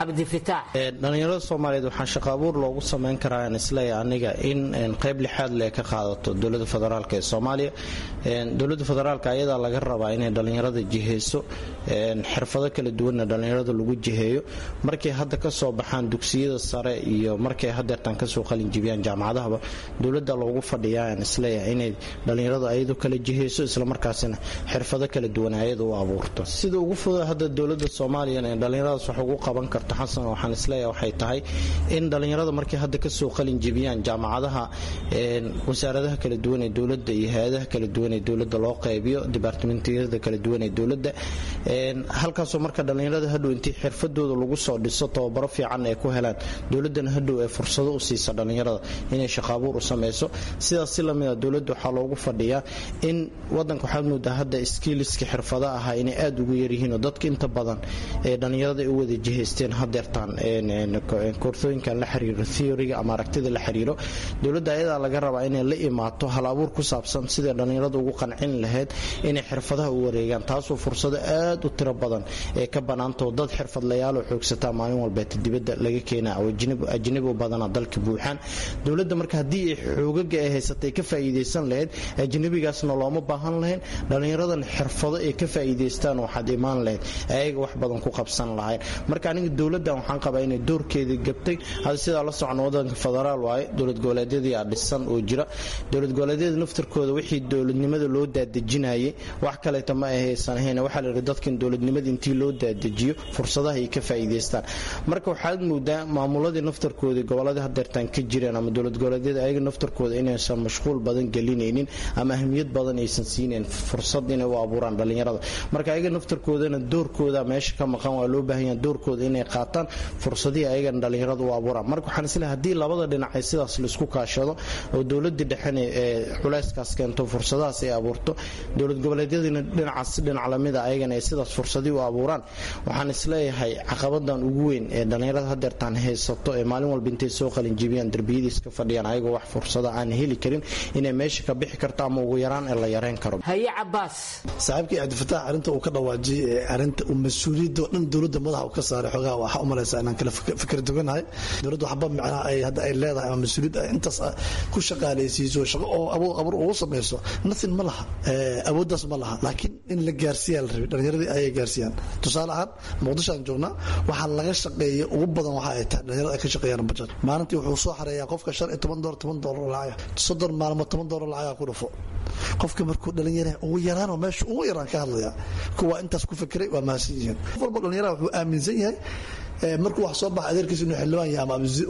cabdifitaax
dhalinyarada soomaaliyeed waxaa shaqo abuur loogu samayn karaa aan isleeya aniga in qayb lixaad le ka qaadato dowlada federaalk ee soomaaliya dowlada federaalk ayadaa laga rabaa inay dhalinyarada jiheyso xirfado kala duwanna dhalinyarada lagu jiheeyo markay hadda kasoo baxaan dugsiyada sare iyo markay hadeertaan kasoo qalinjibiyaan jaamacadahaba dowlada loogu fadhiyaa aan isleeyahay inay dhalinyarada ayadu kala jiheyso islamarkaasina xirfado kala duwan ayada u abuurto sida ugu fuda hadda dowlada soomaaliya ee dhalinyaradaas wax ugu qaban karto xasan waxaan isleeyahay waxay tahay in dhalinyarada markay hadda kasoo qalinjibiyaan jaamacadaha wasaaradaha kala duwan ee dowlada iyo hay-adaha kala duwan ee dowlada loo qaybiyo dibaartimentiyada kala duwan ee dowlada halkaasoo marka dhalinyarada hadhow intii xirfadooda lagu soo dhiso tababaro fiican ay ku helaan dowladana hadhow ee fursado u siisa dhalinyarada inay shaqaabuur u sameyso sidaas si lamida dowladda waxaa loogu fadhiyaa in wadanka waxaad moodaa hadda skiiliska xirfada ahaa inay aada ugu yaryihiinoo dadka inta badan ee dhalinyarada ay u wada jihaysteen hadeertaan koorsooyinkan la xiriiro theoryga ama aragtida la xiriiro dowladda ayadaa laga rabaa inay la imaato hal abuur ku saabsan siday dhalinyarada ugu qancin lahayd inay xirfadaha u wareegaan taasoo fursado aad u tiro badan ee ka banaantao dad xirfadlayaaloo xoogsataa maalin walbeeta dibadda laga keenaa oo ajnabi u badana dalka buuxaan dowladda marka haddii ay xoogaga ay haysatay ka faa'iidaysan lahayd ajnabigaasna looma baahan lahayn dhalinyaradan xirfado ay ka faa'iidaystaan waxaad imaan lahayd ayaga wax badan ku qabsan lahayn marka aniga dowladdan waxaan qabaa inay doorkeedii gabtay hada sidaa la socon wadanka federaal waaye dowlad goboleedyadii aa dhisan oo jira dowlad goboleedyada naftarkooda wixii dowladnimada loo daadejinayay wax kaleeta ma ahaysan ahayn waxaa la yidhi dadkan dowladnimada intii loo daadejiyo fursadaha ay ka faa'iidaystaan marka waxaad moodaa maamuladii naftarkoodii goboladii hadeertaan ka jireen ama dowlad goboleedyada ayaga naftarkooda inaysan mashquul badan gelinaynin ama ahmiyad badan aysan siinayn fursad inay u abuuraan dhalinyarada marka ayaga naftarkoodana doorkooda meesha ka maqan waa loo baahan yaha doorkooda inay qaataan fursadihii ayagana dhalinyarada u abuuraan marka waxaan isleehay haddii labada dhinac ay sidaas laisku kaashado oo dowladii dhexena ee culayskaas keento fursadahaas ay abuurto dowlad goboleedyadiina dhinacaas dhinac lamida ayagana ay sidaas fursadii u abuuraan waxaan isleeyahay caqabadan ugu weyn ee dhalinyarada hadeertaan haysato ee maalin walba intay soo qalinjibiyaan derbiyadiis ka fadhiyaan ayagoo wax fursada aan heli karin inay meesha ka bixi karto ama ugu yaraan ee la yareyn karo
haye cabaas
saaxiibkii cabdifataax arrinta uu ka dhawaajiyey ee arrinta uu mas-uuliyadda oo dhan dowladda madaxa uu ka saaray xogaha waxaa u malaysaa inaan kala fikir duganahay dowladda waxba macnaha ay hadda ay leedahay ama mas-uuliyad ay intaas ku shaqaalaysiiso shaqo oo abuur abuur ugu samayso nothing ma laha awooddaas ma laha laakiin in la gaarsiiyaa la rabay dhallinyaradii ayay gaarsiiyaan tusaale ahaan muqdisho aan joognaa waxaa laga shaqeeya ugu badan waxa ay tahay dhalinyarada ay ka shaqeeyaan bajad maalintii wuxuu soo xareeyaa qofka shan iyo toban doolar toban doolar lacag soddon maalmood toban doolar lacagaa ku dhufo qofka markuu dhalinyara ugu yaraanoo meesha ugu yaraan ka hadlaya kuwa intaas ku fikiray waa mahadsan yihiin qof walba dhalinyaraha wuxuu aaminsan yahay markuu wax soo baxa adeerkiisa inuu xildhibaan yahay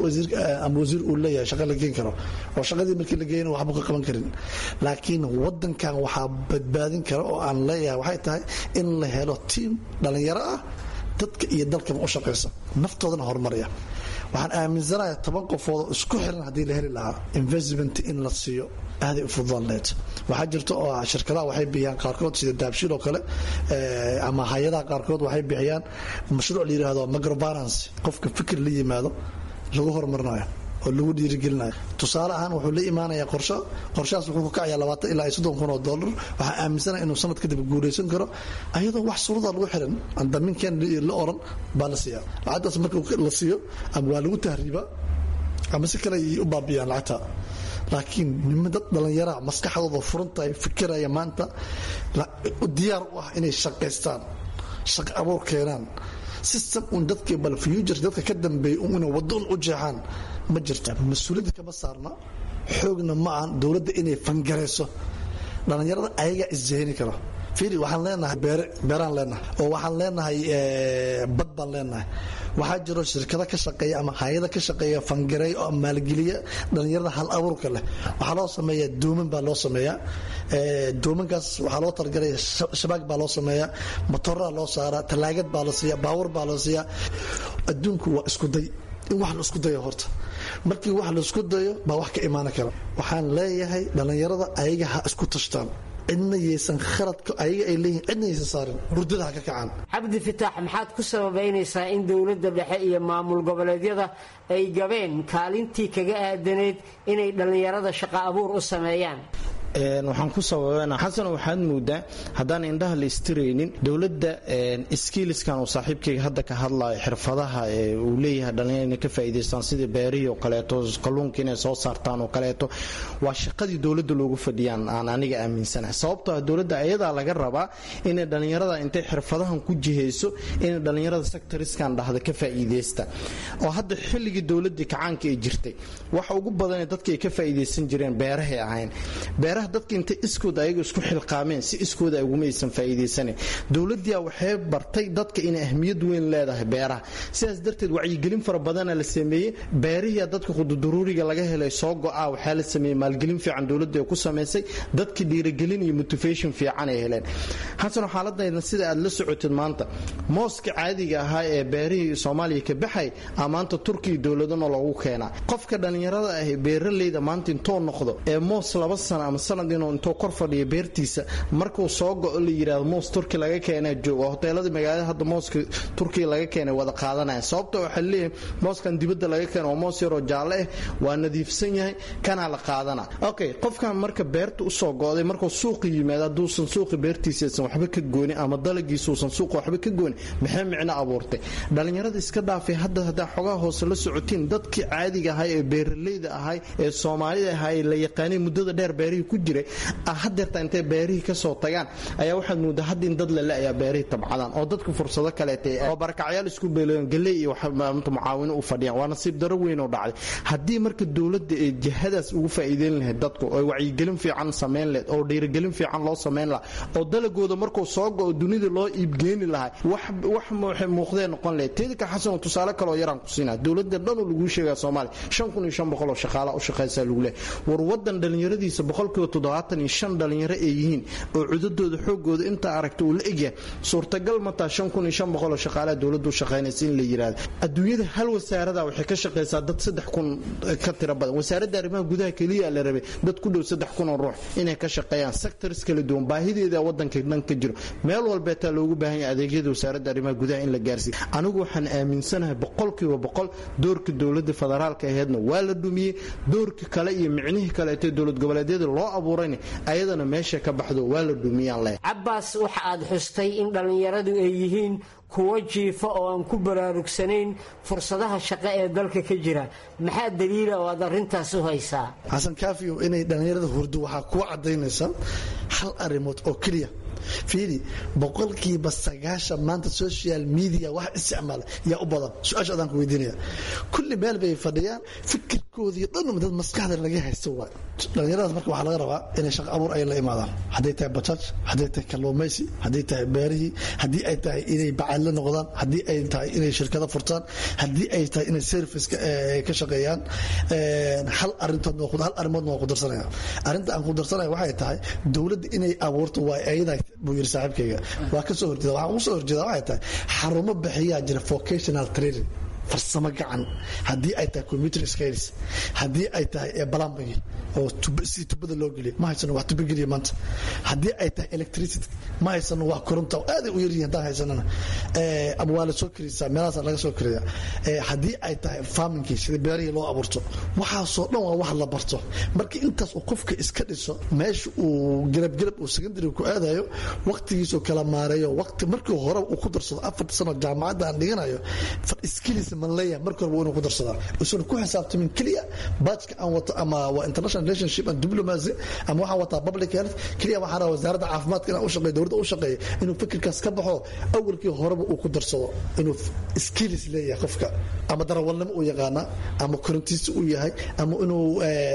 ama wasiir uu leeyahay shaqa la geen karo oo shaqadii markii la geeyana waxba ka qaban karin laakiin wadankan waxaa badbaadin kara oo aan leeyahay waxay tahay in la helo tiim dhalinyaro ah dadka iyo dalkaba u shaqaysa naftoodana horumaraya waxaan aaminsanayaa toban qofood oo isku xiran haddii la heli lahaa investment in la siiyo aaday u fududaan lahayd waxaa jirta oo shirkadaha waxay bixiyaan qaarkood sida daabshiil oo kale ama hay-adaha qaarkood waxay bixiyaan mashruuc la yidhaahdo microbalance qofka fikir la yimaado lagu horumarinayo oo lagu dhiirigelinayo tusaale ahaan wuxuu la imaanayaa qorsho qorshahaas wuxuu ku kacayaa labaatan ilaa iyo soddon kun oo dollar waxaa aaminsanaya inuu sanad kadib guulaysan karo ayadoo wax suruda lagu xiran andaminkan la oran baa la siiyaa lacagtaas marka la siiyo ama waa lagu tahriiba ama si kale ay u baabiyaan lacagta laakiin nima dad dhallinyaraha maskaxdooda furantahay fikiraya maanta diyaar u ah inay shaqaystaan shaqo abuur keenaan system un dadka bal future dadka ka dambeeya un inay waddo un u jeexaan ma jirta mas-uuliyadda kama saarna xoogna ma ahan dowladda inay fangarayso dhallinyarada ayagaa isjahini karo fiiri waxaan leenahay beeraan leenahay oo waxaan leenahay bad baan leenahay waxaa jiro shirkado ka shaqeeya ama hay-ada ka shaqeeya fangareey oo maalgeliya dhallinyarada hal abuurka leh waxaa loo sameeyaa dooman baa loo sameeyaa doomankaas waxaa loo talagalaya shabaag baa loo sameeyaa matoraa loo saaraa talaagad baa la siiya baawar baa la siiya adduunku waa isku day in wax la isku dayo horta markii wax la isku dayo baa wax ka imaan kara waxaan leeyahay dhallinyarada ayaga ha isku tashtaan cidna yaysan khaladka ayaga ay leeyihin cidna yaysan saarin hurdada ha ka kacaan
cabdi fitaax maxaad ku sababaynaysaa in dowladda dhexe iyo maamul goboleedyada ay gabeen kaalintii kaga aadaneyd inay dhallinyarada shaqo abuur u sameeyaan
waxaan ku sababana xasan waxaad moodaa haddaan indhaha la istiraynin dowladda skiiliskan uu saaxiibkayga hadda ka hadlayo xirfadaha uu leeyahay dhalinyar inay ka faa'iidaystaan sidii beerihii oo kaleeto kalluunka inay soo saartaan oo kaleeto waa shaqadii dowladda loogu fadhiyaan aan aniga aaminsanahay sababtoo ah dowladda ayadaa laga rabaa inay dhallinyarada intay xirfadahan ku jihayso inay dhallinyarada sectoriskan dhahda ka faa'iidaysta oo hadda xilligii dowladdii kacaanka ay jirtay waxa ugu badanee dadka ay ka faa'iidaysan jireen beerahay ahayn beeraha dadka intay iskooda ayaga isku xilqaameen si iskooda ay uguma aysan faa'iidaysanin dowladdiia waxay bartay dadka inay ahmiyad weyn leedahay beeraha sidaas darteed wacyigelin fara badana la sameeyey beerihiia dadka khududuruuriga laga helay soo go'a waxaa la sameeyey maalgelin fiican dowladda ay ku samaysay dadka dhiirigelin iyo motivation fiican ay heleen xasano xaaladayna sida aad la socotid maanta mooska caadiga ahaa ee beerihii soomaaliya ka baxay a maanta turkiya dowladana loogu keenaa qofka dhallinyarada ah beeraleyda maanta intuu noqdo ee moos laba sano ama sanad inuu intuu kor fadhiyo beertiisa markuu soo go-o la yidhaahdo moos turki laga keenaa jooga hoteelada magaalada hadda mooska turkiya laga keenay wada qaadanaya sababta waxaa leeyahay mooskan dibadda laga keena waa moos yaroo jaalle ah waa nadiifsan yahay kanaa la qaadana okay qofkan marka beerta usoo go'day markuu suuqa yimaado hadduusan suuqa beertiisaysan waxba ka goonin ama dalagiisuusan suuqa waxba ka goonin maxay micno abuurtay dhallinyarada iska dhaafay hadda haddaa xogaha hoose la socotiin dadkii caadiga ahay ee beeraleyda ahay ee soomaalida ahay la yaqaanay muddada dheer beerihii ku jiray hadeerta intay beerihii kasoo tagaan ayaa waxaad moodaa hadda in dad lale ayaa beerihii tabcadaan oo dadka fursado kaleeta oo barakacyaal isku beeloon galey iyo mucaawino u fadhiyaan waa nasiib daro weyn oo dhacday haddii marka dowladda ee jihadaas ugu faa'iideyn lahayd dadku oo wacyigelin fiican samayn lahayd oo dhiirigelin fiican loo samayn lahaa oo dalagooda markuu soo go-o dunida loo iibgeeni lahaa wax waxay muuqdee noqon lahayd teedika xasan tusaale kaleoo yaraan ku siinaa dowladda dhanuu laguu sheegaa soomaaliya shan kun iyo shan boqol oo shaqaala u shaqaysaa lagu leehay war wadan dhallinyaradiisa boqolkiiba toddobaatan iyo shan dhallinyaro ay yihiin oo cudadooda xoogooda intaa aragta uu la egyahay suurtagal mataa shan kun iyo shan boqol oo shaqaalaha dowladdu u shaqaynaysa in la yidhaahdo adduunyada hal wasaarada waxay ka shaqaysaa dad saddex kun ka tiro badan wasaaradda arrimaha gudaha keliya la rabay dad ku dhow saddex kun oo ruux inay ka shaqeeyaan sectors kala duwan baahideeda wadanka dhan ka jiro meel walbeetaa loogu baahan yahay adeegyada wasaaradda arrimaha gudaha in la gaarsiiyo anigu waxaan aaminsanahay boqolkiiba boqol doorka dowladda federaalka aheedna waa la dhumiyey doorka kale iyo micnihii kaleetee dowlad goboleedyada loo abuurayna ayadana meesha ka baxdo waa la dhumiyaan leh
cabbaas waxa aad xustay in dhallinyaradu ay yihiin kuwo jiifa oo aan ku baraarugsanayn fursadaha shaqo ee dalka ka jira maxaa daliila oo aad arrintaas u haysaa
xasan kaafiyo inay dhallinyarada hurdo waxaa kuwa caddaynaysa hal arrimood oo keliya fiidi boqolkiiba sagaashan maanta social media wax isticmaala yaa u badan su-aasha adaan ku weydiinaya kulli meel bay fadhiyaan fikirkoodii dhan dad maskaxda laga haysto waay dhallinyaradaas marka waxaa laga rabaa inay shaqo abuur ay la imaadaan hadday tahay bajaaj hadday tahay kalluumaysi hadday tahay beerihii haddii ay tahay inay bacadla noqdaan haddii ay tahay inay shirkado furtaan haddii ay tahay inay service ka shaqeeyaan hal arintood hal arrimoodna waa ku darsanaya arrinta aan ku darsanaya waxay tahay dowladda inay abuurto waa ayada buu yiri saaxiibkayga waa ka soo horjeeda waxaan ugu soo horjeeda waxay tahay xarumo bixiyaa jira vocational training farsamo gacan haddii ay tahay computer skills haddii ay tahay balambagi oo si tubada loo geliyo ma haysano wax tuba geliya maanta haddii ay tahay electricity ma haysano wax koronta aaday u yaryihin haddaan haysanana ama waa la soo karisaa meelahaas laga soo kariya haddii ay tahay farmingkii sida beerihii loo abuurto waxaasoo dhan waa wax la barto marka intaas uu qofka iska dhiso meesha uu garabgarab uu secondary ku aadayo waqtigiisuu kala maareeyo waqti markii hore uu ku darsado afarta sano jaamacadda aan dhiganayo skills man leeyahay marka hore waa inuu ku darsadaa usan ku xisaabtamin keliya baajka aan wato ama waa international relationship and diplomacy ama waxaan wataa public health keliya waxaan rabaa wasaaradda caafimaadka inaan u shaqeeyo dowladda u shaqeeyo inuu fikirkaas ka baxo awalkii horeba uu ku darsado inuu skills leeyahay qofka ama darawalnimo uu yaqaana ama korintiisa uu yahay ama inuu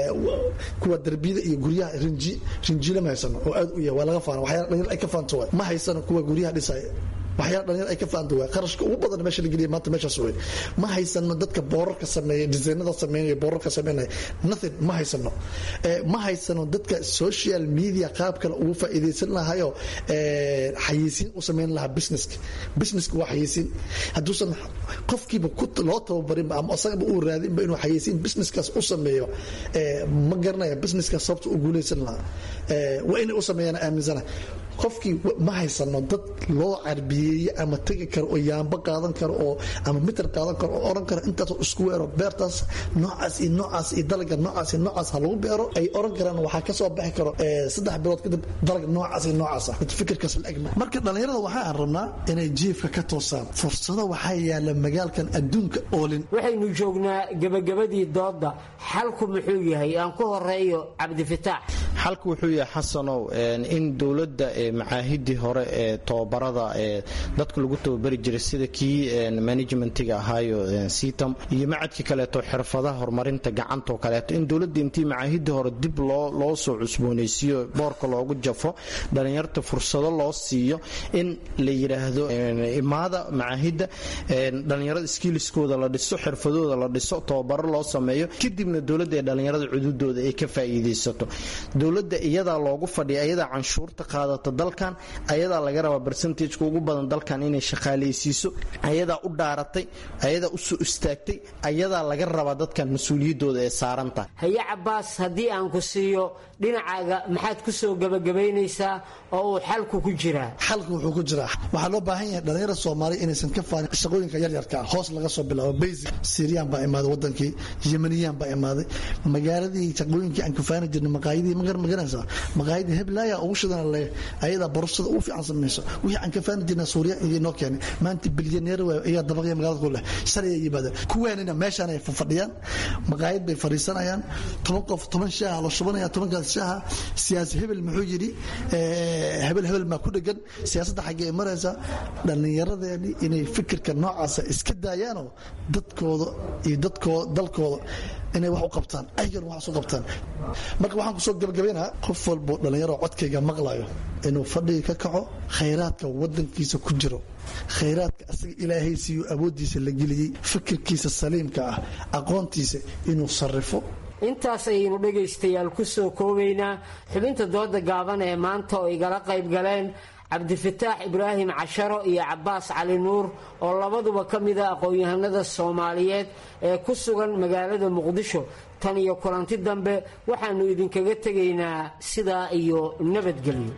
kuwa darbiyada iyo guryaha rinji rinjila ma haysano oo aad u yahay waa laga faana waxyaala dhalinyar ay ka faanto waay ma haysano kuwa guryaha dhisaya waxyaala dhalinyar ay ka faanta waa qarashka ugu badan meesha la geliya maanta meeshaas wey ma haysano dadka boorarka sameeya disaynada sameynaya boorarka sameynaya nothing ma haysano ma haysano dadka social media qaab kale ugu faa'iidaysan lahayo xayeysiin u sameyn lahaa businesska businesska waa xayeysiin hadduusan qofkiiba loo tababarinba ama asagaba uu raadinba inuu xayeysiin businesskaas u sameeyo ma garanaya businesskaas sababta u guulaysan lahaa waa inay u sameeyaan aaminsana qofkii ma haysano dad loo carbiyeeye ama tegi karo oo yaamba qaadan karo oo ama mitir qaadan karo oo oran karo intaasoo isku weero beertaas noocaas iyo noocaas iyo dalaga noocaas iyo noocaas ha lagu beero ay oran karaan waxaa kasoo baxi karo saddex bilood kadib dalaga noocaas iyo noocaas ah fikirkaas la egma marka dhallinyarada waxaan rabnaa inay jiifka ka toosaan fursado waxaa yaala magaalkan adduunka oolin
waxaynu joognaa gebagabadii dooda xalku muxuu yahay aan ku horeeyo cabdifitaax
xalku wuxuu yahay xasanow in dowladda macaahidii hore ee tobabarada ee dadka lagu tababari jiray sida kii managementiga ahaayo sitam iyo macadkii kaleeto xirfadaha horumarinta gacantoo kaleeto in dowladda intii macaahidii hore dib loo soo cusboonaysiiyo boorka loogu jafo dhallinyarta fursado loo siiyo in la yidhaahdo imaada macaahidda dhallinyarada skiiliskooda la dhiso xirfadooda la dhiso tababaro loo sameeyo kadibna dowladda ee dhallinyarada cududooda ay ka faa'iidaysato dowladda iyadaa loogu fadhiya ayadaa canshuurta qaadata dalkan ayadaa laga rabaa barcentageka ugu badan dalkan inay shaqaalaysiiso ayadaa u dhaaratay ayadaa u soo istaagtay ayadaa laga rabaa dadkan mas-uuliyaddooda ee saarantahay
haye cabaas haddii aan ku siiyo dhinacaaga maxaad ku soo gebagabaynaysaa oo uu xalku ku jiraa
xalku wuxuu ku jiraa waxaa loo baahan yahay dhallinyarada soomaaliya inaysan ka faanin shaqooyinka yaryarka hoos laga soo bilaabo basic syriyan baa imaaday wadankii yemaniyan baa imaaday magaaladii shaqooyinkii aan kafaani jirnay maqaayadii magaranaysaa maqaayadii heblaaya ugu shidan le ayadaa borosada ugu fiican samayso wixii aan kafaani jirnay suuriya iyo noo keenay maanta bilyaneer waay ayaa dabaqya magaalada ku leh shalay ay yimaadeen kuwaanina meeshaan ay fadhiyaan maqaayad bay fadhiisanayaan toban qof toban shaaha la shubanaya tobankaas shaaha siyaasi hebel muxuu yidhi hebel hebel maa ku dhegan siyaasadda xaggee maraysa dhallinyaradeeni inay fikirka noocaasa iska daayaanoo dadkooda iyo dadkooda dalkooda inay wax u qabtaan aygan wax u qabtaan marka waxaan kusoo gabagabaynaha qof walbo dhallinyaro codkayga maqlayo inuu fadhiga ka kaco khayraadka wadankiisa ku jiro khayraadka asaga ilaahay siiyo awooddiisa la geliyey fikirkiisa saliimka ah aqoontiisa inuu sarrifo
intaas ayaynu dhegaystayaal ku soo koobaynaa xubinta dooda gaaban ee maanta oo igala qayb galeen cabdifataax ibraahim casharo iyo cabaas cali nuur oo labaduba ka mida aqoon-yahanada soomaaliyeed ee ku sugan magaalada muqdisho tan iyo kulanti dambe waxaannu idinkaga tegaynaa sidaa iyo nabadgelyo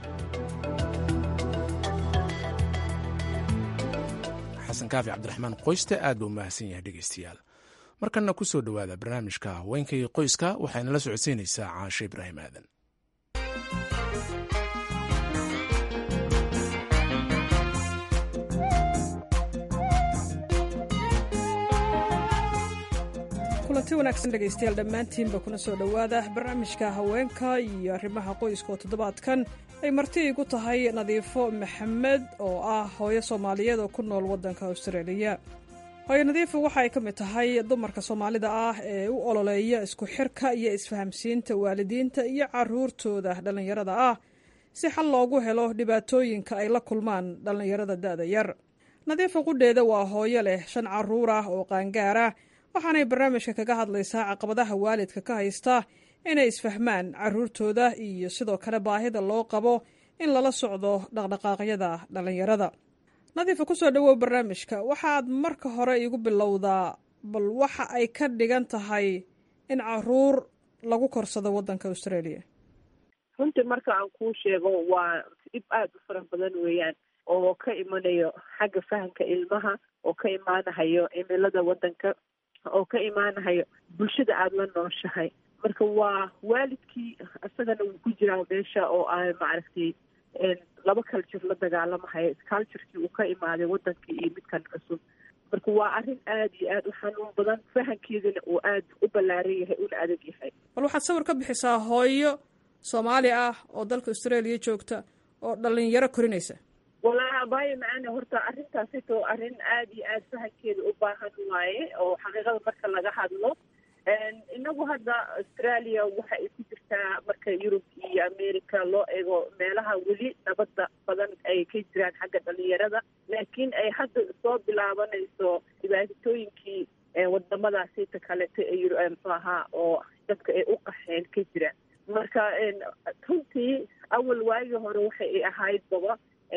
xasan kaafi cabdiraxmaan qoyste aad buu mahadsan yahay dhegaystayaal markanna ku soo dhowaada barnaamijka haweenkay qoyska waxayna la socodsiinaysaa caashe ibraahim aadan
kulanti wanaagsan dhegaystayaal dhammaantiinba kuna soo dhowaada barnaamijka haweenka iyo arrimaha qoyska oo toddobaadkan ay marti igu tahay nadiifo maxamed oo ah hooyo soomaaliyeed oo ku nool waddanka austraeliya hooyo nadiifo waxa ay ka mid tahay dumarka soomaalida ah ee u ololeeya isku xirka iyo isfahamsiinta waalidiinta iyo caruurtooda dhallinyarada ah si xal loogu helo dhibaatooyinka ay la kulmaan dhallinyarada da'da yar nadiifo qudheeda waa hooyo leh shan caruur ah oo qaangaar ah waxaanay barnaamijka kaga hadlaysaa caqabadaha waalidka ka haysta inay isfahmaan caruurtooda iyo sidoo kale baahida loo qabo in lala socdo dhaqdhaqaaqyada dhallinyarada nadiifa kusoo dhawow barnaamijka waxaad marka hore igu bilowdaa bal waxa ay ka dhigan tahay in caruur lagu korsado waddanka australia
runtii marka aan kuu sheego waa dhib aada u fara badan weeyaan oo ka imanayo xagga fahamka ilmaha oo ka imaanahayo cimilada waddanka oo ka imaanahayo bulshada aada la nooshahay marka waa waalidkii isagana wuu ku jiraa meesha oo aan maaragtay laba culture la dagaalamahayo culturekii uu ka imaaday wadankii iyo midkan cusub marka waa arrin aada iyo aada u xanuun badan fahankeedana uu aada u ballaaran yahay una adag yahay
bal waxaad sawir ka bixisaa hooyo soomaali ah oo dalka australia joogta oo dhalinyaro korinaysa
walaa abaayo macaana horta arrintaasito arrin aada iyo aada fahankeeda u baahan waaye oo xaqiiqada marka laga hadlo inagu hadda australia waxa ay ku jirtaa marka yurub iyo america loo eego meelaha weli nabada badan ay ka jiraan xagga dhalinyarada laakiin ay hadda soo bilaabanayso dhibaatooyinkii wadamadaasita kaleta ee muxuu ahaa oo dadka ay u qaxeen ka jiraan marka runtii awal waagii hore waxa ay ahayd baba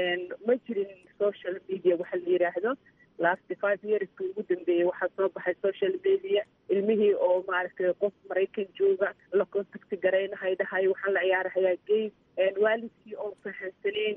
ma jirin social media waxa la yidhaahdo last five yearska ugu dambeeyey waxaa soo baxay social media ilmihii oo maaragtay qof maraykan jooga la contacti garaynahay dhahay waxaan la ciyaarahayaa game waalidkii oo fahansaneyn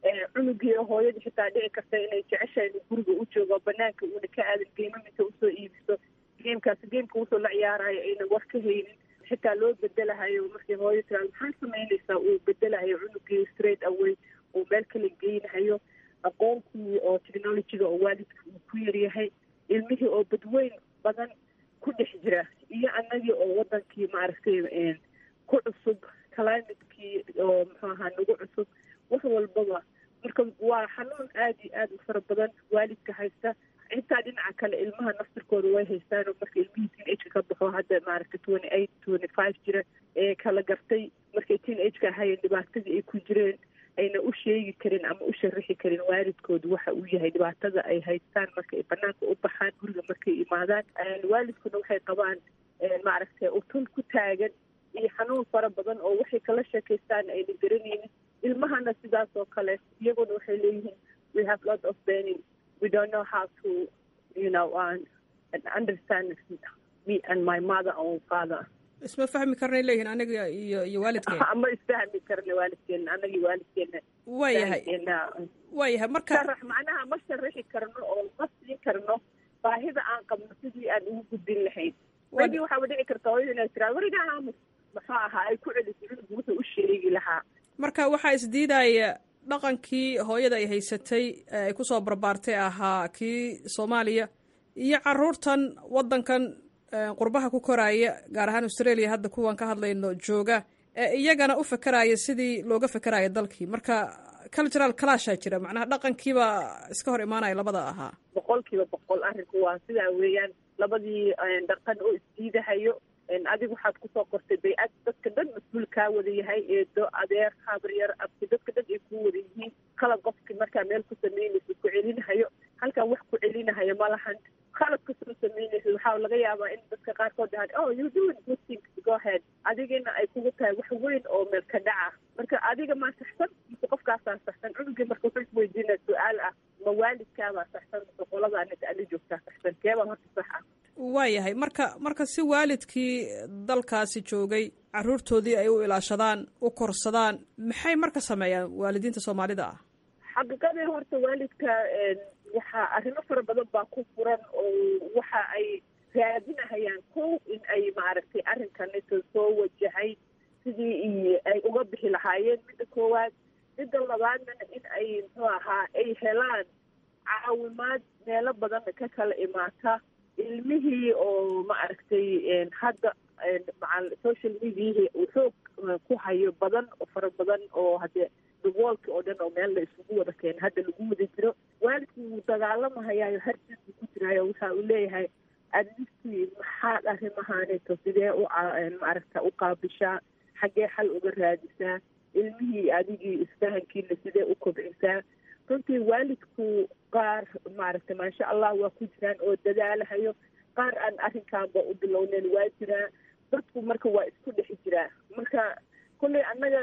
cunugii hooyadii xitaa dhici karta inay jeceshahay inuu guriga u joogo banaanka uuna ka aadan geemaminta usoo iibiso geemkaasi geemka usoo la ciyaarayo ayna war ka haynin xitaa loo bedelahayo markii hooyo tiraa maxaa samaynaysaa uu bedelahayo cunugii straight away uu meel kala geynahayo aqoontii oo technologyga oo waalidka uu ku yaryahay ilmihii oo badweyn badan ku dhex jira iyo annagii oo wadankii maaragtay ku cusub climatekii oo muxuu ahaa nagu cusub wax walbaba marka waa xanuun aada iyo aada u fara badan waalidka haysta xitaa dhinaca kale ilmaha naftirkooda way haystaan oo marka ilmihii teen ageka ka baxo hadda maaragtay twenty eight twenty five jira ee kala gartay markay teen ageka ahayeen dhibaatadii ay ku jireen ayna u sheegi karin ama u sharaxi karin waalidkooda waxa uu yahay dhibaatada ay haystaan marka ay banaanka u baxaan guriga markay imaadaan waalidkuna waxay qabaan maaragtay utun ku taagan iyo xanuun fara badan oo waxay kala sheekaystaan ayna garanaynin ilmahana sidaas oo kale iyaguna waxay leeyihiin we have lot of benin we don't know how to you know uh, understand me and my mother or father
isma fahmi karnay leeyihiin anaga iyo iyo waalidkeena
ama isfahmi karna waalidkeena anagii waalidkeena
waayahay waayahay marka
sharax macnaha ma sharaxi karno oo ma siin karno baahida aan qabno sidii aan ugu gudbin lahayn maybe waxaaba dhici karta hooyada inay tiraa werigaa aamus muxuu ahaa ay ku celiso cunugu wuxuu u sheegi lahaa
marka waxaa isdiidaya dhaqankii hooyada ay haysatay ay kusoo barbaartay ahaa kii soomaaliya iyo caruurtan wadankan qurbaha ku koraaya gaar ahaan australia hadda kuwan ka hadlayno jooga ee iyagana u fakeraya sidii looga fekeraya dalkii marka cultural clashaa jira macnaha dhaqankiiba iska hor imaanaya labada ahaa
boqol kiiba boqol arrinku waa sidaa weeyaan labadii dhaqan oo isdiidahayo adiga waxaad kusoo qortay bay-ad dadka dhan mas-uul kaa wada yahay eedo adeer habaryar abti dadka dhan ay ku wada yihiin qalad qofki markaa meel ku samaynaysa ku celinahayo halkan wax ku celinahayo ma lahan qalad kasoo samaynaysa waxaa laga yaabaa in dadka qaarkood dhahaan oh you doing good things go ahead adigina ay kugu tahay wax weyn oo meel ka dhaca marka adiga maa saxsan mise qofkaasaa saxsan cunugii marka wuxuu isweydiinaya su-aal ah ma waalidkaabaa saxsan mise qoladaa ninka ali joogtaa saxsan keebaa horta sax ah
waayahay marka marka si waalidkii dalkaasi joogay caruurtoodii ay u ilaashadaan u korsadaan maxay marka sameeyaan waalidiinta soomaalida ah
xaqiiqadii horta waalidka waxaa arrimo fara badan baa ku furan oo waxa ay raadinahayaan kow in ay maaragtay arrinkanito soo wajahay sidii ay uga bixi lahaayeen midda koowaad midda labaadna in ay muxuu ahaa ay helaan caawimaad meelo badan ka kala imaata ilmihii oo maaragtay hadda macal social mediahi uu xoog ku hayo badan oo fara badan oo hadee daboolki oo dhan oo meel la isugu wada keena hadda lagu wada jiro waalidku wuu dagaalamahayaayo harjis buu ku jiraayo waxa uu leeyahay adnistii maxaad arrimahaanito sidee u maaragta u qaabishaa xaggee xal uga raadisaa ilmihii adigii isfahankiina sidee u kobcisaa runtii waalidku qaar maaragtay maasha allah waa ku jiraan oo dadaalahayo qaar aan arrinkaanba u bilowneyn waa jiraa dadku marka waa isku dhex jiraa marka kulley annaga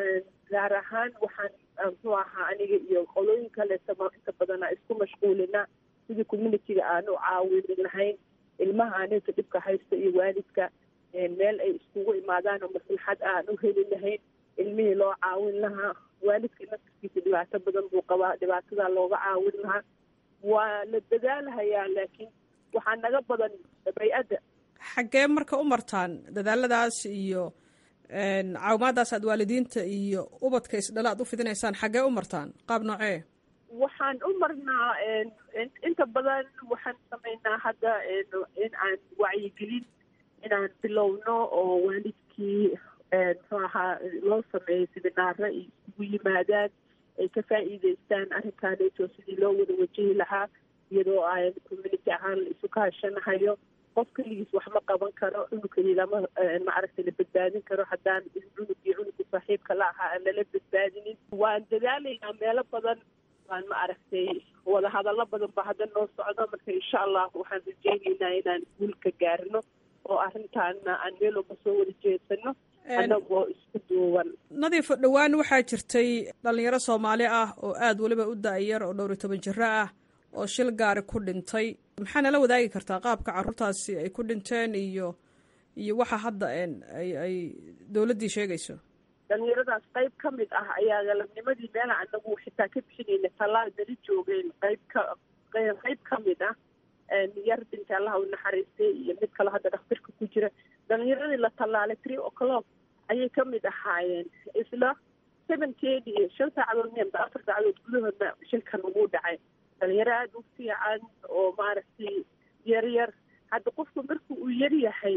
gaar ahaan waxaan muxuu ahaa aniga iyo qolooyin kaleeta inta badana isku mashquulina sidii communityga aan u caawini lahayn ilmaha aninka dhibka haysta iyo waalidka meel ay iskugu imaadaan oo maslaxad aan u heli lahayn ilmihii loo caawin lahaa waalidka naftirkiisa dhibaato badan buu qabaa dhibaatadaa looga caawin lahaa waa la dadaalahayaa laakiin waxaa naga badan bay-adda
xaggee marka u martaan dadaaladaas iyo caawimaadaas aad waalidiinta iyo ubadka isdhala aad u fidinaysaan xaggee u martaan qaab noocee
waxaan u marnaa inta badan waxaan samaynaa hadda in aan wacyigelin inaan bilowno oo waalidkii muxuu ahaa loo sameeyo siminaaro ay isugu yimaadaan ay ka faa'iideystaan arrinkaaneeto sidii loo wada wajihi lahaa iyadoo aan community ahaan la isu kahashanahayo qof keligiis wax ma qaban karo cunugkii lama maaragtay la badbaadin karo haddaan cunugii cunugii saaxiibka la ahaa aan lala badbaadinin waan dadaalaynaa meelo badan waan ma aragtay wada hadallo badan ba hadda noo socdo marka insha allah waxaan rajeynaynaa inaan guulka gaarno oo arrintaana aan meel walba soo wada jeedsano annagoo isku duuban
nadiif dhowaan waxaa jirtay dhalinyaro soomaali ah oo aada weliba u da-yar oo dhowr iyo toban jiro ah oo shil gaari ku dhintay maxaa nala wadaagi kartaa qaabka caruurtaasi ay ku dhinteen iyo iyo waxa hadda ay ay dowladdii sheegayso
dhalinyaradaas qayb ka mid ah ayaa galabnimadii meela anagu xitaa ka bixinayna tallaal beli joogeen qayb ka qayb ka mid ah yar binta allaha u naxariistay iyo mid kale hadda dhakhtarka ku jira dhalinyaradii la tallaalay three o'clock ayay ka mid ahaayeen isla seventeen iyo shan saacadood miyanba afar saacadood gudahoodna shilkan ugu dhacay dhalinyaro aada u fiican oo maaragtay yar yar hadda qofku marku uu yar yahay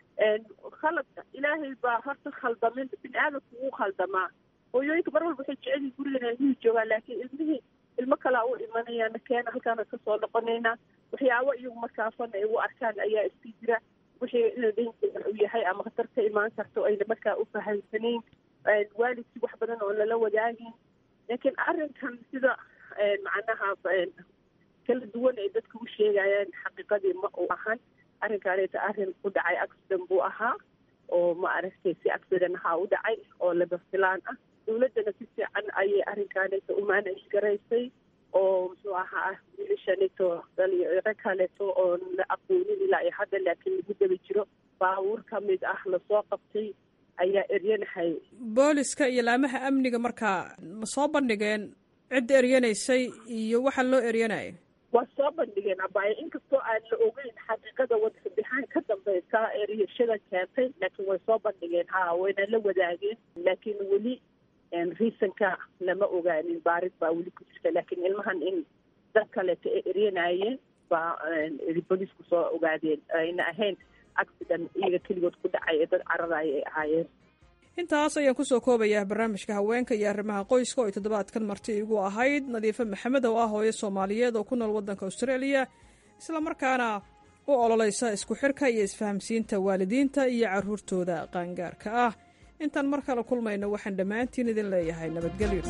khaladka ilaahay baa horta khaldamin bini aadamku wuu khaldamaa hooyooyinka mar walba waxay jecelyihin gurigan ilmihii joogaan laakiin ilmihii ilmo kalaa u imanayaan keena halkaana kasoo noqonaynaa waxyaabo iyagu markaafana ay u arkaan ayaa iska jira wixii inuu dhanjeel u yahay ama khatar ka imaan karto ayna markaa u fahamsanayn waalidkii wax badan oo lala wadaagin laakiin arrinkan sida macnaha kala duwan ay dadka u sheegayaan xaqiiqadii ma uu ahan arrinkaaneeta arrin u dhacay accident buu ahaa oo ma aragtay si accident ahaa u dhacay oo laba filaan ah dowladdana si fiican ayay arrinkaaneeta u manage garaysay oo muxuu ahaa wiilashaneeto dhalinyaro kaleeto oo la aqoonin ilaa iyo hadda laakiin lagu daba jiro baabuur ka mid ah lasoo qabtay ayaa eryanahay
booliska iyo laamaha amniga markaa ma soo bandhigeen cidda eryanaysay iyo waxa loo eryanaya
waa soo bandhigeen abaayo inkastoo aan la ogeyn xaqiiqada wadafadixaan ka dambeysa eryashada keentay laakiin way soo bandhigeen ha wayna la wadaageen laakiin weli reasonka lama ogaanin baarid baa weli ku jirta laakiin ilmahan in dad kaleeto ay eryanayeen baa booliisku soo ogaadeen ayna ahayn accident iyaga keligood ku dhacay ee dad caradaaya ay ahaayeen
intaas ayaan kusoo koobayaa barnaamijka haweenka iyo arrimaha qoyska oo ay toddobaadkan marti igu ahayd nadiife maxamed oo ah hooyo soomaaliyeed oo ku nool waddanka australia islamarkaana u ololeysa isku xirka iyo isfahamsiinta waalidiinta iyo carruurtooda qaangaarka ah intaan mar kale kulmayno waxaan dhammaantiin idin leeyahay nabadgelyo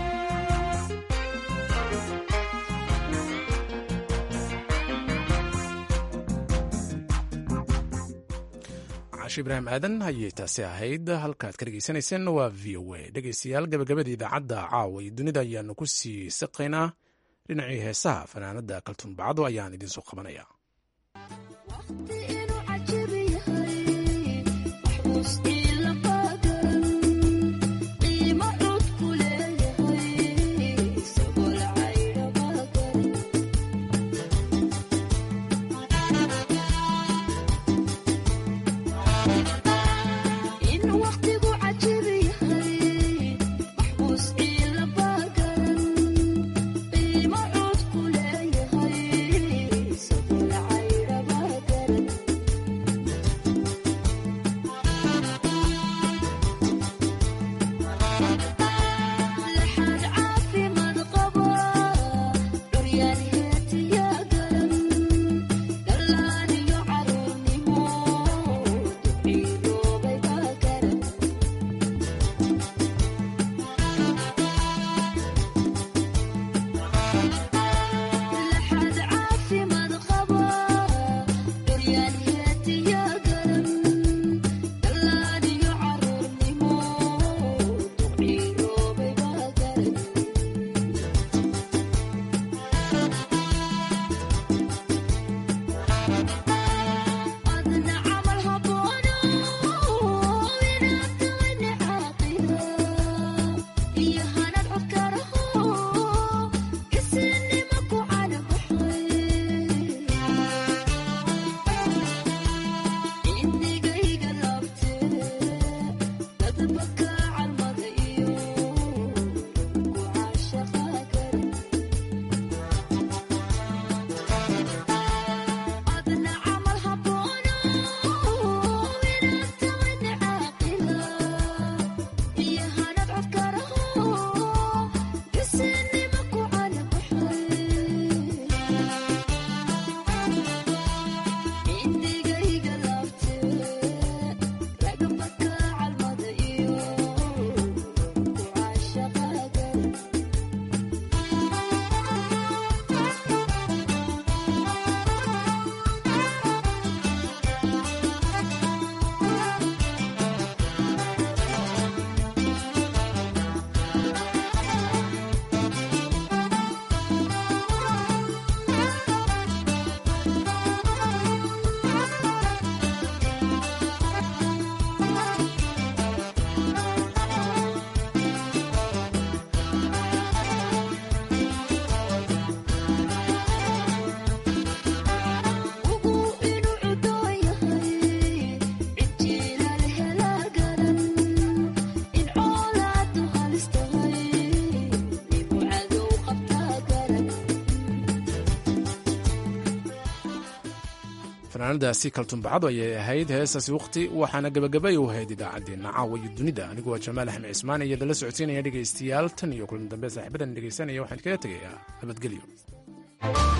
caashi ibraahim aadan ayay taasi ahayd halkaad ka dhegeysanayseen waa v o a dhegeystayaal gabagabada idaacadda caawa iyo dunida ayaanu ku sii saqaynaa dhinacii heesaha fanaanada kaltuun bacdo ayaan idinsoo qabanaya fanaanadaasi kaltumbacadu ayay ahayd heestaasi waqti waxaana gebagabay u ahayd idaacaddeenna caawa iyo dunida aniguo jamaal axmed cismaan iyo dala socodsiinaya dhegaystayaal tan iyo kulan dambe saaxiibadan dhegaysanaya waxaan kaga tegayaa nabadgelyo